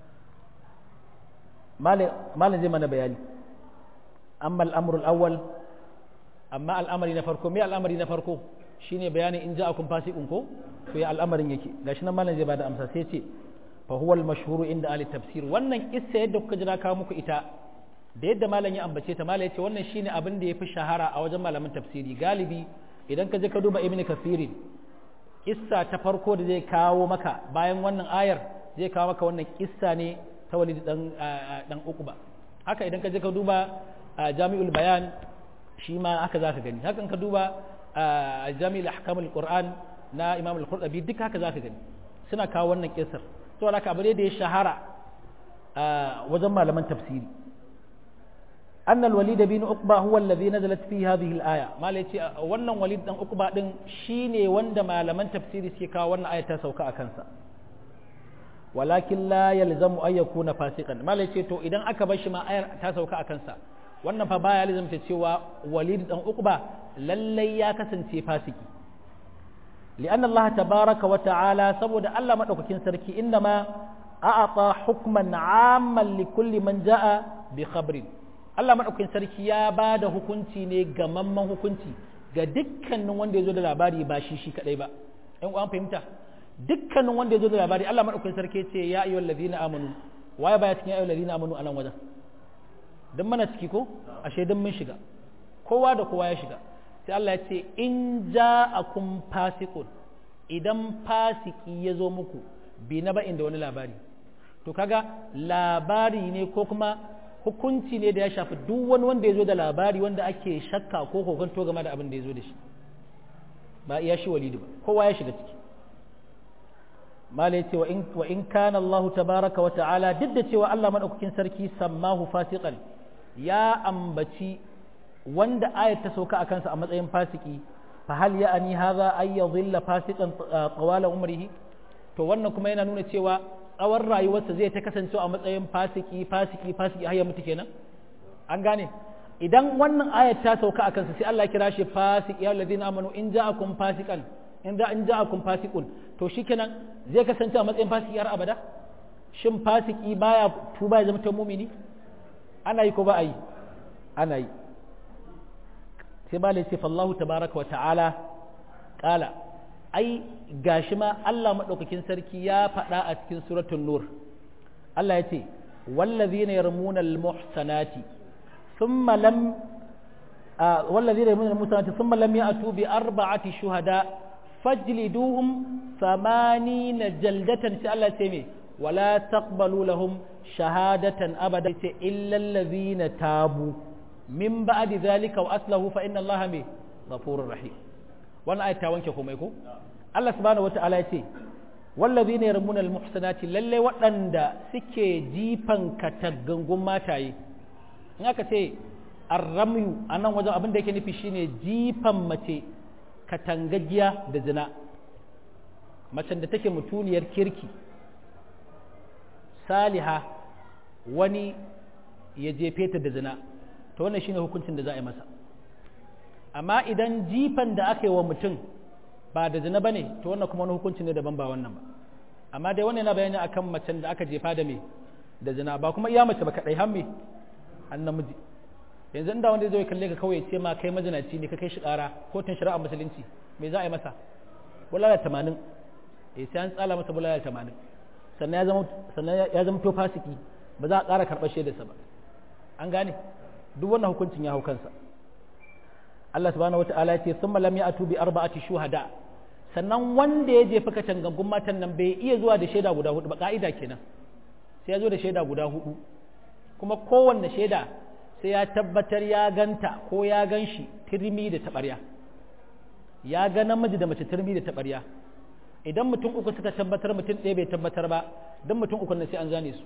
malin zai mana bayani amma al'amurul awwal amma al'amari na farko me al'amari na farko shine bayanin in ja'akum fasiqun ko to ya al'amarin yake gashi nan malin zai bada amsa sai ce fa huwa al-mashhur inda ahli tafsir wannan kissa yadda kuka jira kawo muku ita da yadda malam ya ambace ta malam yace wannan shine abin da yafi shahara a wajen malaman tafsiri galibi idan ka je ka duba ibn kathirin kissa ta farko da zai kawo maka bayan wannan ayar zai kawo maka wannan kissa ne ta walid dan dan uquba haka idan ka je ka duba jami'ul bayan shi ma haka zaka gani hakan ka duba jami'ul ahkamul qur'an na imam al-qurtubi duk haka zaka gani suna kawo wannan kissar to haka abu ne da ya shahara wajen malaman tafsiri أن الوليد بن عقبة هو الذي نزلت فيه هذه الآية ما ليتي ونن وليد بن عقبة دين شيني وند ما لمن تفسيري سيكا ون آية تسوكا أكنسا ولكن لا يلزم أن يكون فاسقا ما ليتي تو إذن أكبش ما آية تسوكا أكنسا wannan fa baya lazimta cewa walid dan uqba lallai ya kasance fasiki لأن الله تبارك وتعالى سبود الله مدوكين سركي إنما أعطى حكما عاما لكل من جاء بخبر Allah maɗaukakin sarki ya ba da hukunci ne gamamman hukunci ga dukkanin wanda ya zo da labari ba shi shi kaɗai ba ‘yan uwan fahimta dukkanin wanda ya zo da labari Allah maɗaukakin sarki ce ya ayyuhal ladina amanu waye baya cikin ayyuhal ladina amanu a nan wajen dan mana ciki ko ashe dan mun shiga kowa da kowa ya shiga sai Allah ya ce in ja'akum fasiqun idan fasiki ya zo muku bi na ba'in da wani labari to kaga labari ne ko kuma hukunci ne da ya shafi duk wani wanda ya zo da labari wanda ake shakka ko kokonto game da abin da ya zo da shi ba iya shi walidu ba kowa ya shiga ciki mala yace wa in wa in kana Allah tabaraka wa ta'ala duk da cewa Allah madaukakin sarki sammahu fasiqan ya ambaci wanda ayat ta sauka akan sa a matsayin fasiki fa hal ya'ani hadha ay yadhilla fasiqan qawala umrihi to wannan kuma yana nuna cewa tsawon rayuwarsa zai ta kasance a matsayin fasiki fasiki fasiki har ya mutu kenan an gane idan wannan ayat ta sauka a kansa sai Allah ya kira shi fasik ya ladina amanu in ja'akum fasikan in da in ja'akum fasiqun to shikenan zai kasance a matsayin fasiki har abada shin fasiki baya tuba ya zama ta mumini ana yi ko ba a yi ana yi sai ba lai fallahu tabaraka wa ta'ala qala ai gashi ma Allah maɗaukakin sarki ya faɗa a cikin suratul nur Allah ya ce wallazina yarmuna almuhsanati thumma lam wallazina yarmuna almuhsanati thumma lam ya'tu bi arba'ati shuhada fajliduhum thamanina jaldatan sai Allah ce me wala taqbalu lahum shahadatan abada sai illa allazina tabu min ba'di dhalika wa aslahu fa inna Allaha me ghafurur rahim wannan ayat ta wanke komai ko Allah subhanahu wata'ala ya ce wallazi ne yarmuna almuhsanati lalle waɗanda suke jifan kataggangun mataye in aka ce arramyu a nan wajen abin da yake nufi shine jifan mace katangagiya da zina macen da take mutuniyar kirki saliha wani ya jefe ta da zina to wannan shine hukuncin da za a yi masa amma idan jifan da aka yi wa mutum ba da zina ba ne to wannan kuma wani hukunci ne daban ba wannan ba amma dai wannan yana bayani akan macen da aka jefa da me da zina ba kuma iya mace ba kadai har me an namiji yanzu inda wanda zai kalle ka kawai ce ma kai mazinaci ne ka kai shi kara kotun shari'a musulunci me za a yi masa bulala tamanin eh sai an tsala masa bulala tamanin sannan ya zama sannan ya zama to fasiki ba za a ƙara karɓar shaidarsa ba an gane duk wannan hukuncin ya hau kansa Allah subhanahu wata'ala ya ce thumma lam ya'tu bi arba'ati shuhada sannan wanda ya jefa katangangun matan nan bai iya zuwa da shaida guda hudu ba ka'ida kenan sai ya zo da shaida guda hudu kuma kowanne shaida sai ya tabbatar ya ganta ko ya gan shi turmi da taɓarya ya ga namiji da mace turmi da taɓarya idan mutum uku suka tabbatar mutum ɗaya bai tabbatar ba don mutum uku na sai an zane su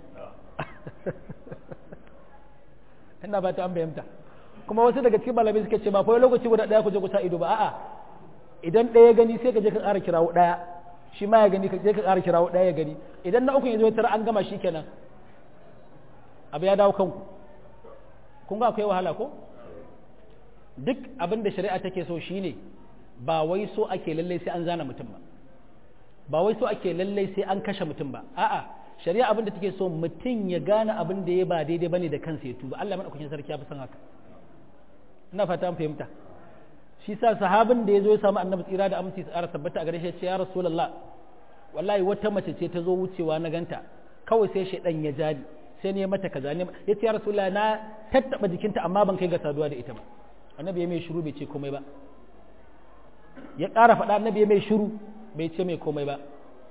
ina ba ta an fahimta kuma wasu daga cikin malamai suka ce ba fa lokaci guda ɗaya ku je ku sa ido ba a'a idan ɗaya gani sai ka je ka ƙara kirawo ɗaya shi ma ya gani ka je ka ƙara kirawo ɗaya ya gani idan na uku ya zo ya tara an gama shi kenan abu ya dawo kanku kun ga akwai wahala ko duk abin da shari'a take so shine ba wai so ake lallai sai an zana mutum ba ba wai so ake lallai sai an kashe mutum ba a'a shari'a abin da take so mutum ya gane abin da ya ba daidai bane da kansa ya tuba Allah madaukakin sarki ya fi son haka ina fata an fahimta shi sa sahabin da ya zo ya samu annabi tsira da aminci tsara tabbata a gare shi ya ce ya rasulullah wallahi wata mace ce ta zo wucewa na ganta kawai sai shaidan ya jari sai ne mata kaza ne ya ce ya rasulullah na tattaba jikinta amma ban kai ga saduwa da ita ba annabi ya mai shiru bai ce komai ba ya ƙara faɗa annabi ya mai shiru bai ce mai komai ba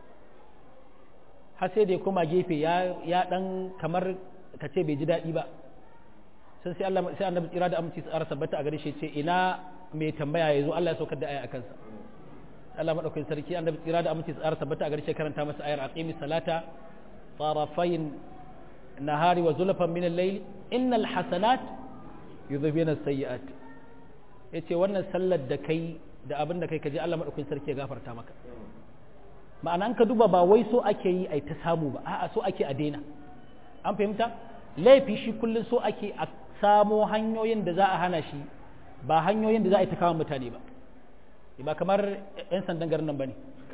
har sai da ya koma gefe ya ya dan kamar ka ce bai ji daɗi ba sai sai Allah sai annabi tsira da aminci tsara sabbata a gare shi ce ina mai tambaya yazo Allah ya saukar da aya akan sa Allah madaukakin sarki annabi tsira da aminci tsara sabbata a gare shi karanta masa ayar aqimi salata tarafayn nahari wa zulfan min al-layl innal hasanat yudhibuna as-sayyi'at yace wannan sallar da kai da abin da kai kaje Allah madaukakin sarki ya gafarta maka ma'ana an ka duba ba wai so ake yi ai ta samu ba a'a so ake a daina an fahimta laifi shi kullum so ake a samo hanyoyin da za a hana shi ba hanyoyin da za a yi ta kawo mutane ba ba kamar 'yan sandan garin nan ba ne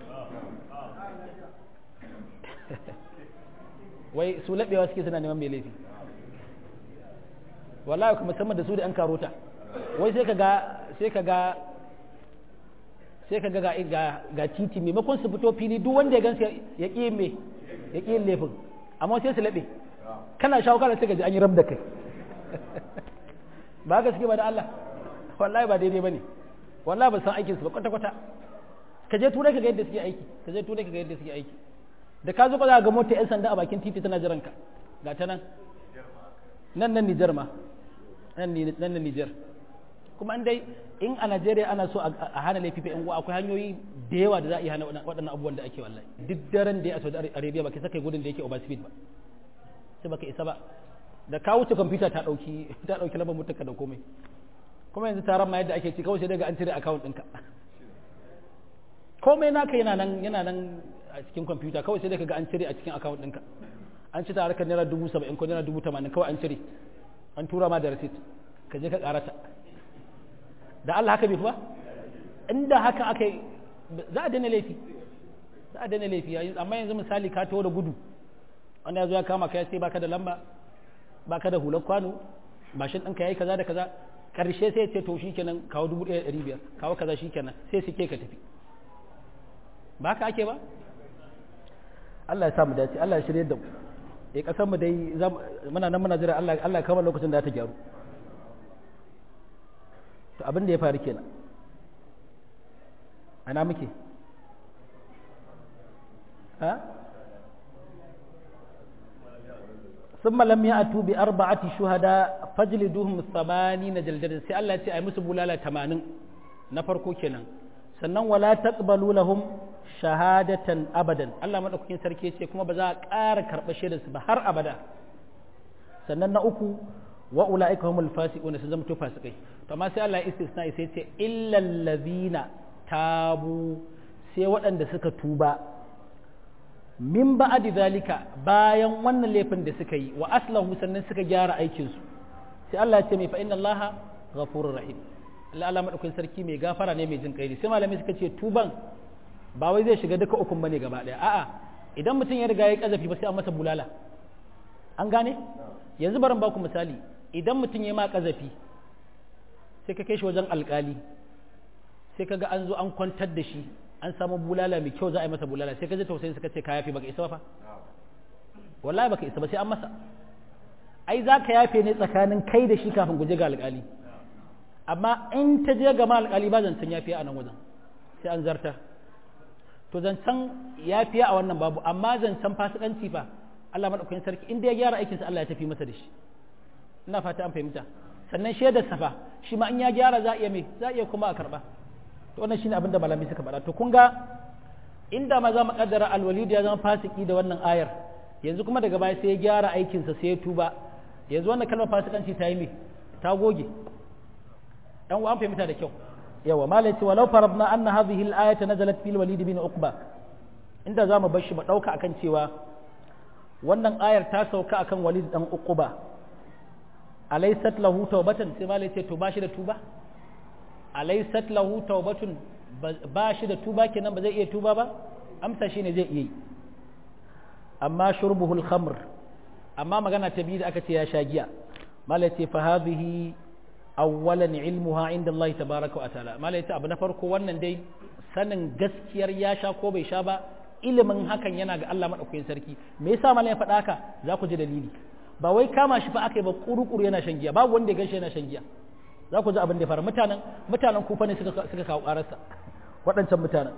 wai su laɓewa suke suna neman mai laifi wallahi kuma musamman da su da 'yan karota wai sai ka ga sai ka ga sai ka ga ga titi maimakon su fito fili duk wanda ya gansu ya ƙi me ya ƙi laifin amma sai su laɓe kana shawo kana sai ka ji an yi ram da kai ba ga suke ba da Allah wallahi ba daidai bane wallahi ba san aikin su ba kwata kwata ka je turai ka ga yadda suke aiki ka je turai ka ga yadda suke aiki da ka zo ka za ga mota yan sanda a bakin titi tana jiran ka ga ta nan nan nan Nijar ma nan nan Nijar kuma an dai in a Najeriya ana so a hana laifi fa uwa akwai hanyoyi da yawa da za a iya hana waɗannan abubuwan da ake wallahi duk daren da ya a Saudi Arabia ba ka saka gudun da yake over speed ba sai baka isa ba da ka wuce kwamfuta ta dauki ta dauki lambar mutunka da komai kuma yanzu taron ma yadda ake ci kawai sai daga an cire account ɗinka komai naka yana nan yana nan a cikin kwamfuta kawai sai daga an cire a cikin account ɗinka an ci tare ka naira dubu saba'in ko naira dubu tamanin kawai an cire an tura ma da receipt ka je ka karata da Allah haka bai fi ba inda haka aka za a daina laifi za a daina laifi amma yanzu misali ka taho da gudu wanda ya zo ya kama ka ya ce baka da lamba baka da hular kwano mashin ɗinka ya yi kaza da kaza ƙarshe sai ce to shi kenan kawo dubu ɗaya ɗari biyar kawo kaza shi kenan sai su ke ka tafi ba haka ake ba Allah ya sa mu dace Allah ya shirye da mu eh kasar mu dai muna nan muna jira Allah Allah ya kama lokacin da ta gyaru to abin da ya faru kenan ana muke ha ثم لم يأتوا بأربعة شهداء فجلدوهم ثمانين جلدة سي الله تي أي مسو بولالا تمانين نفرقو كنان sannan wala taqbalu lahum shahadatan abadan Allah madaukakin sarki yace kuma ba za a ƙara karɓa shaidar su ba har abada sannan na uku wa ulaika humul fasiquna su zama to fasikai to amma sai Allah ya istisna sai ce illal ladina tabu sai waɗanda suka tuba min ba'adi zalika bayan wannan laifin da suka yi wa aslahu sannan suka gyara aikinsu sai Allah ya ce mai fa inna Allah ghafurur rahim Allah Allah madaukakin sarki mai gafara ne mai jin kai ne sai malamai suka ce tuban ba wai zai shiga duka ukun bane gaba daya a'a idan mutum ya riga ya kazafi ba sai an masa bulala an gane yanzu barin baku misali idan mutum ya ma kazafi sai ka kai shi wajen alkali sai ka ga an zo an kwantar da shi an samu bulala mai kyau za a yi masa bulala sai ka ji tausayin suka ce ka yafe baka isa ba fa wallahi baka isa ba sai an masa ai za ka yafe ne tsakanin kai da shi kafin guje ga alƙali amma in ta je gama alƙali ba zancen yafiya a nan wajen sai an zarta to zancen yafiya a wannan babu amma zancen fasikanci fa Allah madaukakin sarki inda ya gyara aikinsa Allah ya tafi masa da shi ina fata an fahimta sannan shaidar safa shi ma in ya gyara za a iya me za a iya kuma a karba to wannan shine abin da malami suka faɗa to kun ga inda ma za mu kaddara alwalid ya zama fasiki da wannan ayar yanzu kuma daga baya sai ya gyara aikinsa sai ya tuba yanzu wannan kalmar fasikanci ta yi me ta goge dan uwan fahimta da kyau yawa malai ce walau farabna anna hadhihi al-ayata nazalat fil walid bin uqba inda za mu bar shi mu dauka akan cewa wannan ayar ta sauka akan walid dan uqba alaysat lahu tawbatan sai malai ce to ba shi da tuba alaysat lahu tawbatun ba shi da tuba kenan ba zai iya tuba ba amsa shine zai iya yi amma shurbuhul khamr amma magana ta biyu da aka ce ya sha giya malai ce fa hadhihi awwalan ilmuha inda Allah tabaraka wa ta'ala malai ce abu na farko wannan dai sanin gaskiyar ya sha ko bai sha ba ilimin hakan yana ga Allah madaukakin sarki me yasa malam ya faɗa haka za ku ji dalili ba wai kama shi fa aka yi ba kurukuru yana shan giya babu wanda ya ganshi yana shan giya za ku ji abin da ya faru mutanen mutanen kufa ne suka suka kawo ƙararsa waɗancan mutanen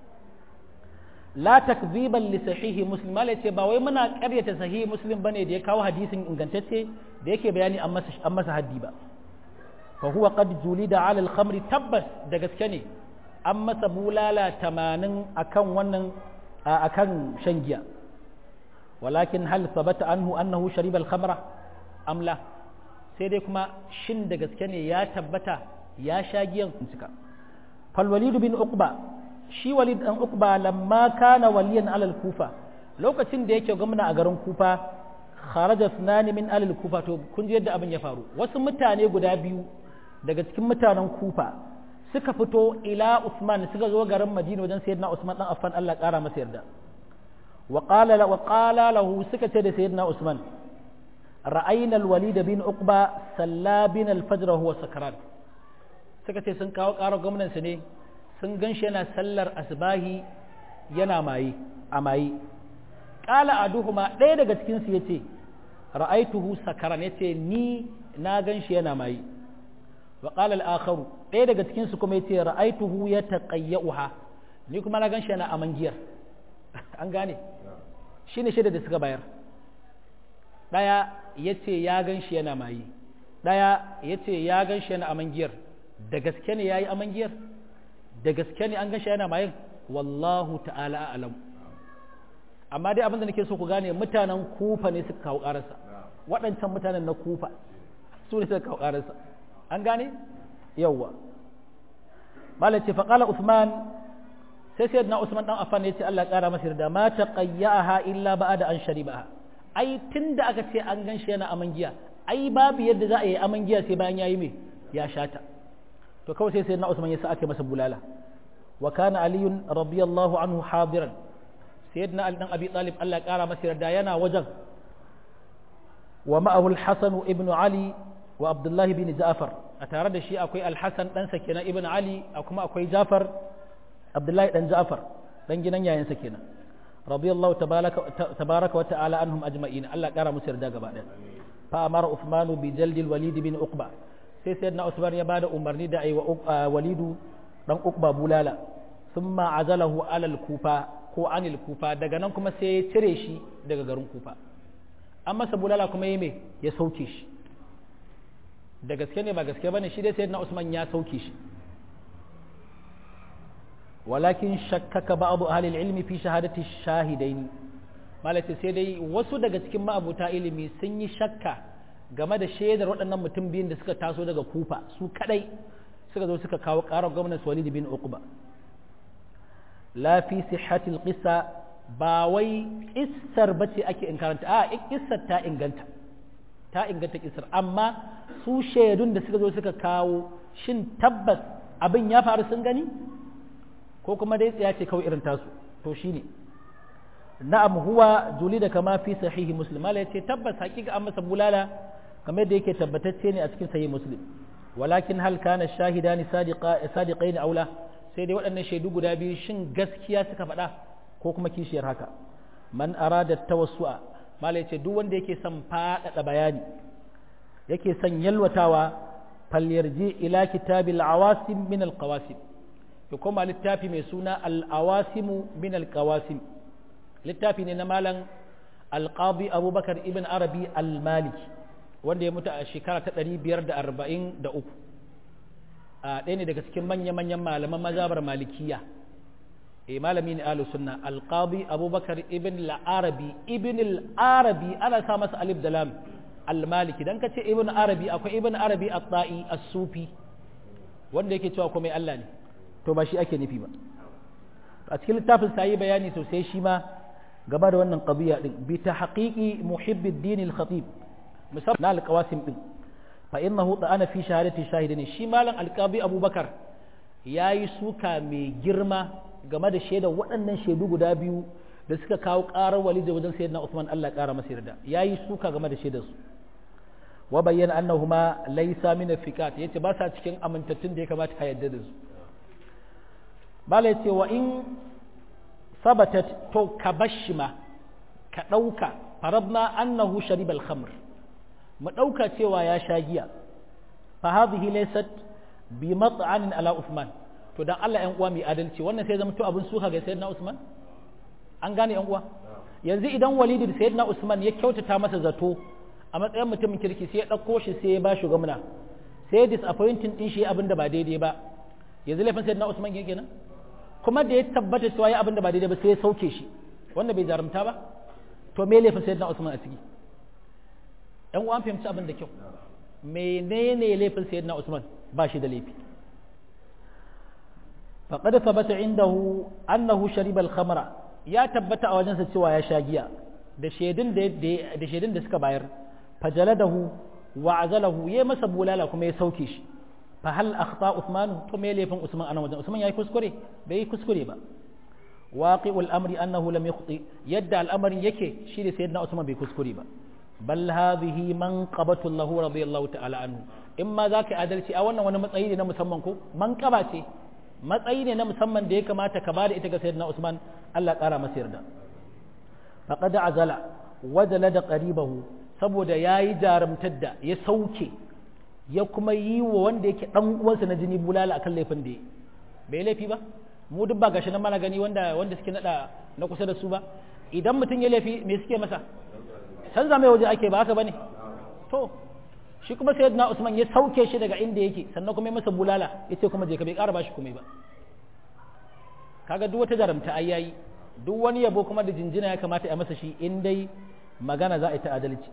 la takziban li sahihi muslim malai ce ba wai muna ƙaryata sahihi muslim bane da ya kawo hadisin ingantacce da yake bayani an masa an masa haddi ba fa huwa qad julida ala al khamri tabbas da gaske ne an masa bulala 80 akan wannan akan shan giya walakin hal sabata anhu annahu shariba al khamra am la sai dai kuma shin da gaske ne ya tabbata ya sha giyan cika fal walid bin uqba shi walid dan uqba lamma kana waliyan alal kufa lokacin da yake gwamna a garin kufa kharaja sunani min alal kufa to kun ji yadda abin ya faru wasu mutane guda biyu daga cikin mutanen kufa suka fito ila usman suka zo garin madina wajen sayyidina usman dan affan Allah kara masa yarda wa qala wa qala lahu suka ce da sayyidina usman ra'ayna al-walid bin uqba salla bin al-fajr huwa sakran suka ce sun kawo ƙarar gwamnansu ne sun gan shi yana sallar asbahi yana maye a maye ƙala a duhuma ɗaya daga cikinsu ya ce ra'aituhu sakaran ya ce ni na gan shi yana maye wa ƙala al'akharu ɗaya daga cikinsu kuma ya ce ra'aituhu ya taƙayya'uha ni kuma na gan shi yana aman giyar an gane shi ne shida da suka bayar ɗaya ya ce ya gan shi yana maye ɗaya ya ce ya gan shi yana aman giyar da gaske ne ya yi aman giyar da gaske ne an gashi yana mayin wallahu ta'ala alam amma dai abinda nake so ku gane mutanen kufa ne suka kawo ƙararsa waɗancan mutanen na kufa su ne suka kawo ƙararsa an gane yawwa malace faƙala usman sai sai na usman dan affan ya ce Allah ƙara masa yarda ma taqayyaha illa ba'da an sharibaha ai tunda aka ce an ganshi yana aman giya ai babu yadda za a yi aman giya sai bayan yayi me ya shata to kawai sai sayyidina Usman ya sa aka masa bulala wa kana Ali radiyallahu anhu hadiran sayyidina Ali dan Abi Talib Allah ya kara masa yarda yana wajen wa ma'ahu al-Hasan ibn Ali wa Abdullah ibn Ja'far a tare da shi akwai al-Hasan dan sa kenan ibn Ali kuma akwai Ja'far Abdullah dan Ja'far dan gidan yayin sa kenan radiyallahu tabaraka wa ta'ala anhum ajma'in Allah ya kara musu yarda gaba daya fa amara Uthman bi jaldil Walid bin Uqba sai sai na usman ya bada umarni da aiwa walidu dan ukba bulala thumma azalahu alal kufa ko anil kufa daga nan kuma sai ya cire shi daga garin kufa an masa bulala kuma yi me ya sauke shi da gaske ne ba gaske bane shi dai sai na usman ya sauke shi walakin shakkaka ba'du ahli ilmi fi shahadati shahidaini malaka sai dai wasu daga cikin ma'abuta ilimi sun yi shakka game da shaidar waɗannan mutum biyun da suka taso daga kufa su kadai suka zo suka kawo ƙarar gwamnati walid bin uqba la fi sihhatil qissa ba wai kissar bace ake inkaranta a kissar ta inganta ta inganta kissar amma su shaidun da suka zo suka kawo shin tabbas abin ya faru sun gani ko kuma dai tsaya ce kawai irin tasu to shine na'am huwa julida kama fi sahihi muslim mala yace tabbas hakika an masa bulala kamar da yake tabbatacce ne a cikin sahih muslim walakin hal kana shahidani sadiqa sadiqaini aula sai dai waɗannan shaidu guda biyu shin gaskiya suka faɗa ko kuma kishiyar haka man arada tawassu'a mala yace duk wanda yake son faɗaɗa bayani yake son yalwatawa falyarji ila kitabil awasim min alqawasim ya koma littafi mai suna al-awasimu min al-qawasim littafi ne na malam alqadi abubakar ibn arabi al-maliki wanda ya mutu a shekara ta 543 a ɗaya ne daga cikin manya-manyan malaman mazhabar malikiya e malami ne ahlus sunna alqadi abubakar ibn al-arabi ibn al-arabi ana sa masa alif da lam al-maliki dan kace ibn arabi akwai ibn arabi at-ta'i as-sufi wanda yake cewa komai Allah ne to ba shi ake nufi ba a cikin littafin sa yi bayani sosai shi ma gaba da wannan qadiya din bi tahqiqi muhibbi ad-din al-khatib musamman al-qawasim din fa innahu ta'ana fi shahadati shahidin shi malam al-qadi abubakar yayi suka mai girma game da shaidar waɗannan shaidu guda biyu da suka kawo ƙarar walid wajen sayyidina Uthman Allah ya ƙara masa yarda yayi suka game da shaidar su wa bayyana annahuma laysa min al-fiqat yace ba sa cikin amintattun da ya kamata ka yarda da su bala yace wa in sabatat to ka bashi ma ka ɗauka farabna annahu sharibal khamr mu ɗauka cewa ya sha giya fa hadhihi laysat bi mat'anin ala Uthman to dan Allah ƴan uwa mai adalci wannan sai zama to abin suka ga sayyidina Usman an gane ƴan uwa yanzu idan Walid da sayyidina Usman ya kyautata masa zato a matsayin mutumin kirki sai ya ɗauko shi sai ya ba shi gwamna sai ya disappointing din shi abin da ba daidai ba yanzu laifin sayyidina Usman yake kenan kuma da ya tabbata cewa ya abin da ba daidai ba sai ya sauke shi wanda bai jarumta ba to me laifin sayyidina Usman a ciki ɗan uwan fahimci abin da kyau menene laifin sayyidina Usman ba shi da laifi faqad thabata indahu annahu shariba al-khamra ya tabbata a wajensa cewa ya sha giya da shaidun da da shaidun da suka bayar fajaladahu wa azalahu ya masa bulala kuma ya sauke shi fa hal akhta Uthman to me laifin Usman anan wajen Usman yayi kuskure bai yi kuskure ba waqi'ul amri annahu lam yukhti yadda al'amarin yake shi da sayyidina Usman bai kuskure ba bal hadhihi manqabatu lahu radiyallahu ta'ala anhu in ma zaka adalci a wannan wani matsayi ne na musamman ko manqaba ce matsayi ne na musamman da ya kamata ka bada ita ga sayyidina Usman Allah kara masa yarda faqad azala wajala da qaribahu saboda yayi jarumtar da ya sauke ya kuma yi wa wanda yake dan uwansa na jini bulala akan laifin da bai laifi ba mu duk ba gashi nan mana gani wanda wanda suke nada na kusa da su ba idan mutum ya laifi me suke masa canza mai waje ake ba haka bane to shi kuma sayyidina Usman ya sauke shi daga inda yake sannan kuma ya masa bulala yace kuma je ka bai ƙara bashi komai ba kaga duk wata jarumta ai yayi duk wani yabo kuma da jinjina ya kamata ya masa shi in dai magana za a yi ta adalci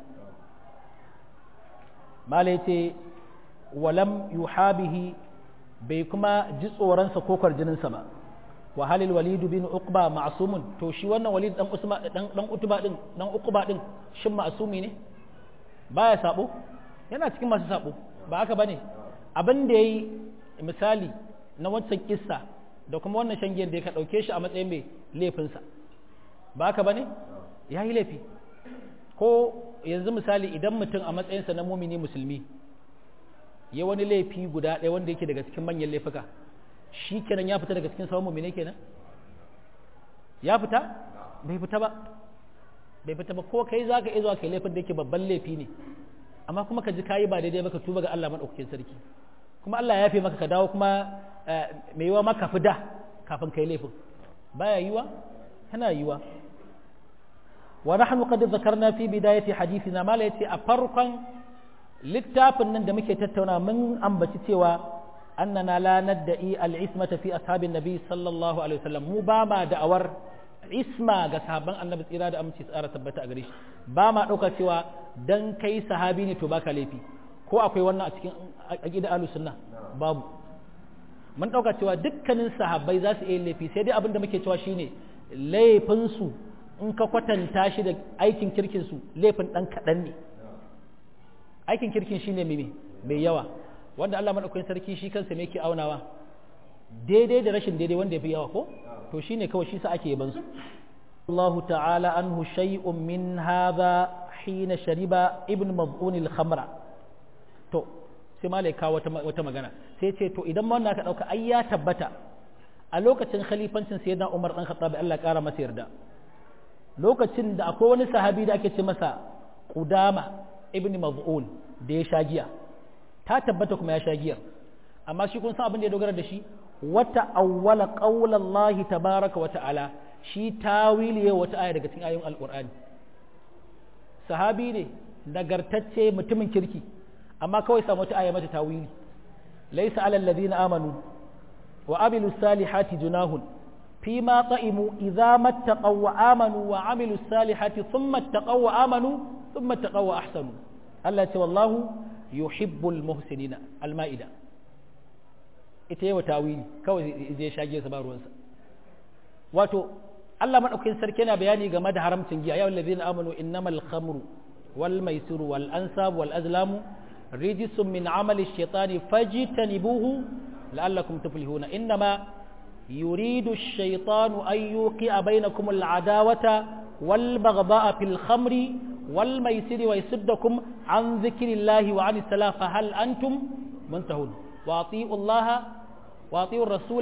mala yace walam yuhabihi bai kuma ji tsoronsa ko kwarjininsa ba wa halil walid bin uqba ma'sumun to shi wannan walid dan usma dan dan utuba din dan uqba din shin ma'sumi ne baya sabo yana cikin masu sabo ba haka bane abin da yayi misali na wancan kissa da kuma wannan shangiyan da ya ka dauke shi a matsayin mai laifin sa ba haka bane yayi laifi ko yanzu misali idan mutum a matsayinsa na mumini musulmi ya wani laifi guda ɗaya wanda yake daga cikin manyan laifuka shi kenan ya fita daga cikin sauran mumine kenan ya fita bai fita ba bai fita ba ko kai za ka iya zuwa kai laifin da yake babban laifi ne amma kuma ka ji kayi ba daidai ba ka tuba ga Allah maɗaukakin sarki kuma Allah ya yafe maka ka dawo kuma mai yiwa maka fi da kafin kai laifin baya yiwa yana yiwa wa nahnu qad dhakarna fi bidayati hadithina mala yace a farkon littafin nan da muke tattauna mun ambaci cewa annana la nadda'i al-ismata fi ashabin nabi sallallahu alaihi wasallam mu ba ma da'awar isma ga sahabban annabi tsira da aminci tsara tabbata a gare shi ba ma dauka cewa dan kai sahabi ne to baka laifi ko akwai wannan a cikin aqida ahlus sunna babu mun dauka cewa dukkanin sahabbai za su iya laifi sai dai abin da muke cewa shine laifin su in ka kwatanta shi da aikin kirkin su laifin dan kadan ne aikin kirkin shine mai mai yawa wanda Allah madaukakin sarki shi kansa ne yake aunawa daidai da rashin daidai wanda yafi yawa ko to shine kawai shi sa ake yaban su Allah ta'ala anhu shay'un min hadha hina shariba ibn mab'un al-khamra to sai malai kawo wata wata magana sai ce to idan wannan ka dauka ai ya tabbata a lokacin khalifancin sayyidina Umar dan Khattab Allah ya kara masa yarda lokacin da akwai wani sahabi da ake ce masa Qudama ibn Maz'un da ya sha giya ta tabbata kuma ya sha giyar amma shi kun san abin da ya dogara da shi wata awwala qaulallahi tabaraka wa ta'ala shi tawili ya wata aya daga cikin ayoyin alqur'ani sahabi ne nagartacce mutumin kirki amma kawai samu wata aya mata tawili laysa alal ladina amanu wa amilu salihati junahun فيما طئموا إذا ما اتقوا وآمنوا وعملوا الصالحات ثم اتقوا وآمنوا ثم اتقوا وأحسنوا الله والله يحب المحسنين المائدة ita yi wa tawili kawai zai shage sa ba ruwansa wato Allah madaukakin sarki yana bayani game da haramcin giya ya wallazina amanu innamal khamru wal maisiru wal ansab wal azlamu rijsun min amali shaitani fajtanibuhu la'allakum tuflihuna innama يريد الشيطان أن يوقع بينكم العداوة والبغضاء في الخمر والميسر ويصدكم عن ذكر الله وعن الصلاة فهل أنتم منتهون وأطيعوا الله وأطيعوا الرسول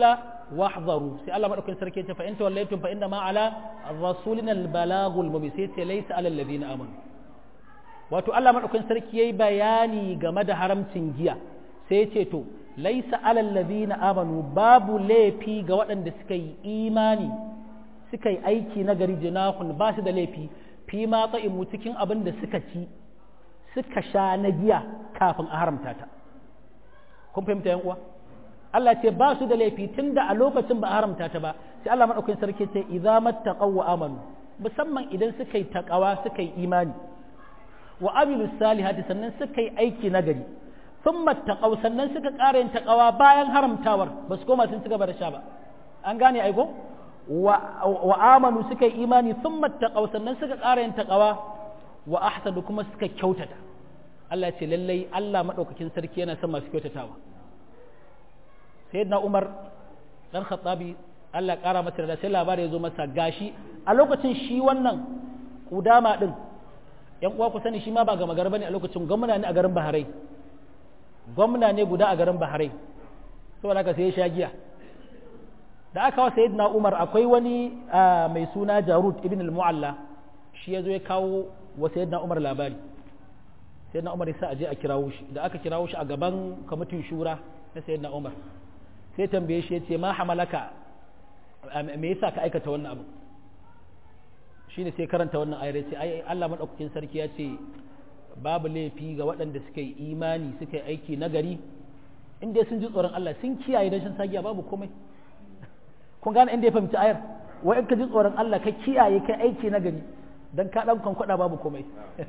wahzaru sai Allah madaukakin sarki ya ce fa in tawallaytum fa inna ma ala rasulina al-balagul mubin sai ce laysa alal ladina amanu wato Allah madaukakin sarki yayi bayani game da haramcin giya sai ya ce to laysa alal ladina amanu babu laifi ga waɗanda suka yi imani suka yi aiki na gari jinahun ba su da laifi fi ma mu cikin abin da suka ci suka sha na giya kafin a haramta ta kun fahimta yan uwa Allah ce ba su da laifi tunda a lokacin ba a haramta ta ba sai Allah madaukakin sarki ce idza mattaqaw wa amanu musamman idan suka yi taqawa suka yi imani wa amilu salihati sannan suka yi aiki na gari thumma taqaw sannan suka ƙara yin taqawa bayan haramtawar ba su koma sun ci gaba da sha ba an gane aiko wa amanu suka yi imani sun mattaƙau sannan suka ƙara yin taƙawa wa ahsanu kuma suka kyautata Allah ce lallai Allah maɗaukakin sarki yana son masu kyautatawa sayyidina Umar dan Khattabi Allah ƙara masa da sai labari ya zo masa gashi a lokacin shi wannan kudama din yan uwa ku sani shi ma ba gama gar bane a lokacin gwamna ne a garin Bahrain gwamna ne guda a garin Bahrain saboda haka sai ya sha giya da aka wa sayyidina Umar akwai wani mai suna Jarud ibn al-Mu'alla shi yazo ya kawo wa sayyidina Umar labari sayyidina Umar sai aje a kirawo shi da aka kirawo shi a gaban kwamitin shura na sayyidina Umar sai tambaye shi yace ma hamalaka me yasa ka aikata wannan abu shine sai karanta wannan ayar yace ai Allah madaukakin sarki ya ce babu laifi ga waɗanda suka yi imani suka yi aiki nagari in dai sun ji tsoron Allah sun kiyaye dan shan sagiya babu komai kun gane inda ya fahimci ayar wa in ka ji tsoron Allah ka kiyaye kai aiki na gari dan ka dan kwankwada babu komai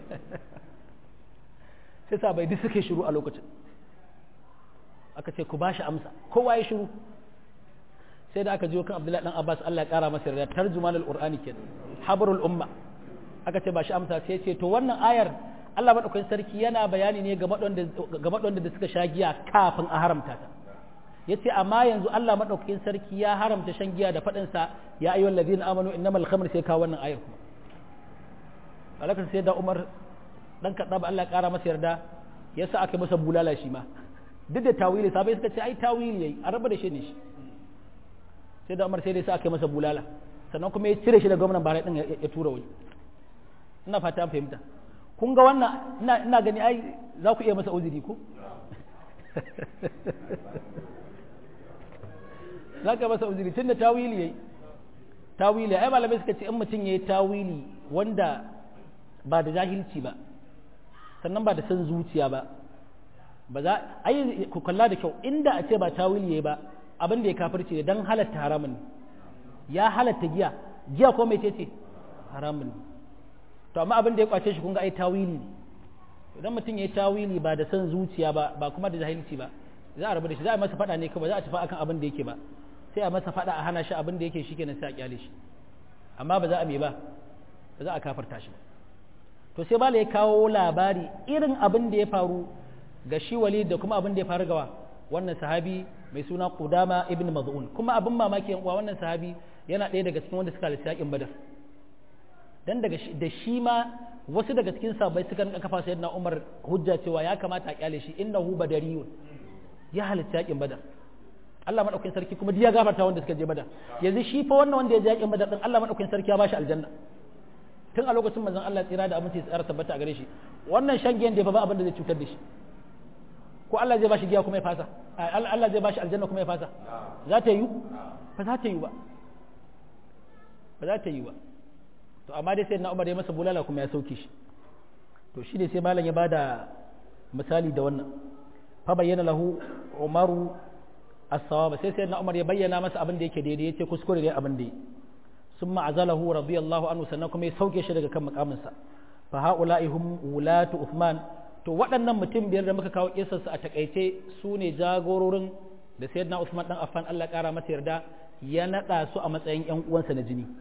sai sa bai duk suke shiru a lokacin aka ce ku ba shi amsa kowa ya shiru sai da aka ji kan Abdullahi dan Abbas Allah ya kara masa yarda tarjuman al-Qur'ani kenan habrul umma aka ce ba shi amsa sai ce to wannan ayar Allah madaukakin sarki yana bayani ne ga waɗanda da suka sha giya kafin a haramta ta ya ce amma yanzu Allah maɗaukakin sarki ya haramta shan giya da faɗinsa ya ayyuhal ladina amanu innamal khamr sai kawo wannan ayar kuma alakar sai da Umar dan kaɗa ba Allah ƙara masa yarda ya sa aka masa bulala shi ma duk da tawili sabai suka ce ai tawili yayi a raba da shi ne shi sai da Umar sai dai sa aka masa bulala sannan kuma ya cire shi da gwamnan Bahrain din ya tura wani ina fata an fahimta kun ga wannan ina ina gani ai za ku iya masa uzuri ko za ka masa uzuri tun da tawili yayi tawili ai malamai suka ce in mutum yayi tawili wanda ba da jahilci ba sannan ba da san zuciya ba ba za ai ku kalla da kyau inda a ce ba tawili yayi ba abin da ya kafirce ne dan halatta haramun ya halatta giya giya ko mai ce haramun to amma abin da ya kwace shi kun ga ai tawili ne idan mutum yayi tawili ba da san zuciya ba ba kuma da jahilci ba za a rabu da shi za a masa faɗa ne kawai za a tafi akan abin da yake ba sai a masa faɗa a hana shi abin da yake shi kenan sai a kyale shi amma ba za a me ba ba za a kafarta shi to sai bala ya kawo labari irin abin da ya faru ga shi wali da kuma abin da ya faru gawa wannan sahabi mai suna Qudama ibn Maz'un kuma abin mamaki yan uwa wannan sahabi yana ɗaya daga cikin wanda suka halarci yakin Badar dan daga da shi ma wasu daga cikin sahabbai suka rinka kafa sayyidina Umar hujja cewa ya kamata a kyale shi innahu badariyun ya halarci yakin Badar Allah madaukakin sarki kuma ya gafarta wanda suka je Badar yanzu shi fa wannan wanda ya je yakin Badar din Allah madaukakin sarki ya bashi aljanna tun a lokacin manzon Allah tsira da aminci tsara tabbata a gare shi wannan shan giyan da ba abin da zai cutar da shi ko Allah zai bashi giya kuma ya fasa Allah zai bashi aljanna kuma ya fasa za ta yi ba za ta yi ba ba za ta yi ba to amma dai sai na Umar ya masa bulala kuma ya sauke shi to shi ne sai malam ya bada misali da wannan fa bayyana lahu Umaru as-sawaba sai sai na Umar ya bayyana masa abin da yake daidai yace kuskure ne abin da yake ثم عزله رضي الله عنه sannan kuma ya sauke shi daga kan makaminsa fa haula'i hum wulatu Uthman to waɗannan mutum biyar da muka kawo kisar su a takaice su ne jagororin da sayyidina Uthman dan Affan Allah ƙara masa yarda ya nada su a matsayin ƴan uwansa na jini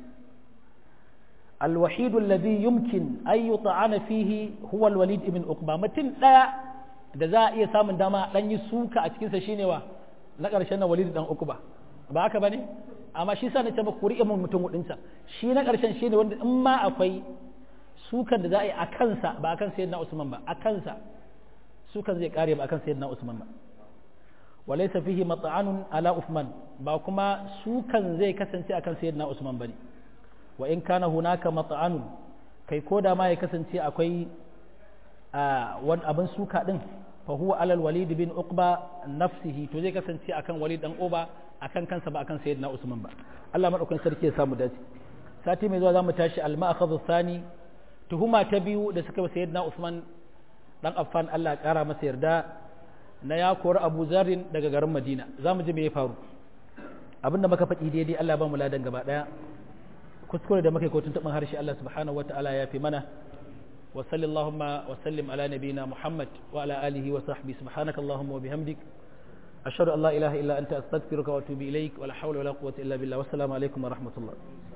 الوحيد الذي يمكن أن يطعن فيه هو الوليد ابن عقبة متن ɗaya da za a iya samun dama dan yi suka a cikinsa shine wa na ƙarshen na walid dan uku ba ba haka bane amma shi sa na ce maka kuri'a mun mutum hudunsa shi na ƙarshen shine wanda in ma akwai sukan da za a yi a kansa ba akan sayyidina Usman ba a kansa sukan zai kare ba akan sayyidina Usman ba walaysa fihi mat'anun ala Uthman ba kuma sukan zai kasance akan sayyidina Usman bane wa in kana hunaka mat'anun kai ko da ma ya kasance akwai wani abin suka din fa huwa alal walid bin uqba nafsihi to zai kasance akan walid dan uba akan kansa ba akan sayyidina Usman ba Allah madaukakin sarki ya samu dace sati mai zuwa zamu tashi al-ma'khadhu thani tuhuma ta biyu da suka ba sayyidina Usman dan Affan Allah ya kara masa yarda na ya kori Abu Zarrin daga garin Madina zamu ji me ya faru abinda muka faɗi daidai Allah ba mu ladan gaba daya kuskure da muka yi kotun taɓin harshe Allah subhanahu wataala ya fi mana wa sallallahu wa sallim ala nabiyina Muhammad wa ala alihi wa sahbihi subhanakallahumma wa bihamdik ashhadu an la ilaha illa anta astaghfiruka wa atubu ilaik wa la hawla wa la quwwata illa billah wassalamu alaikum wa rahmatullah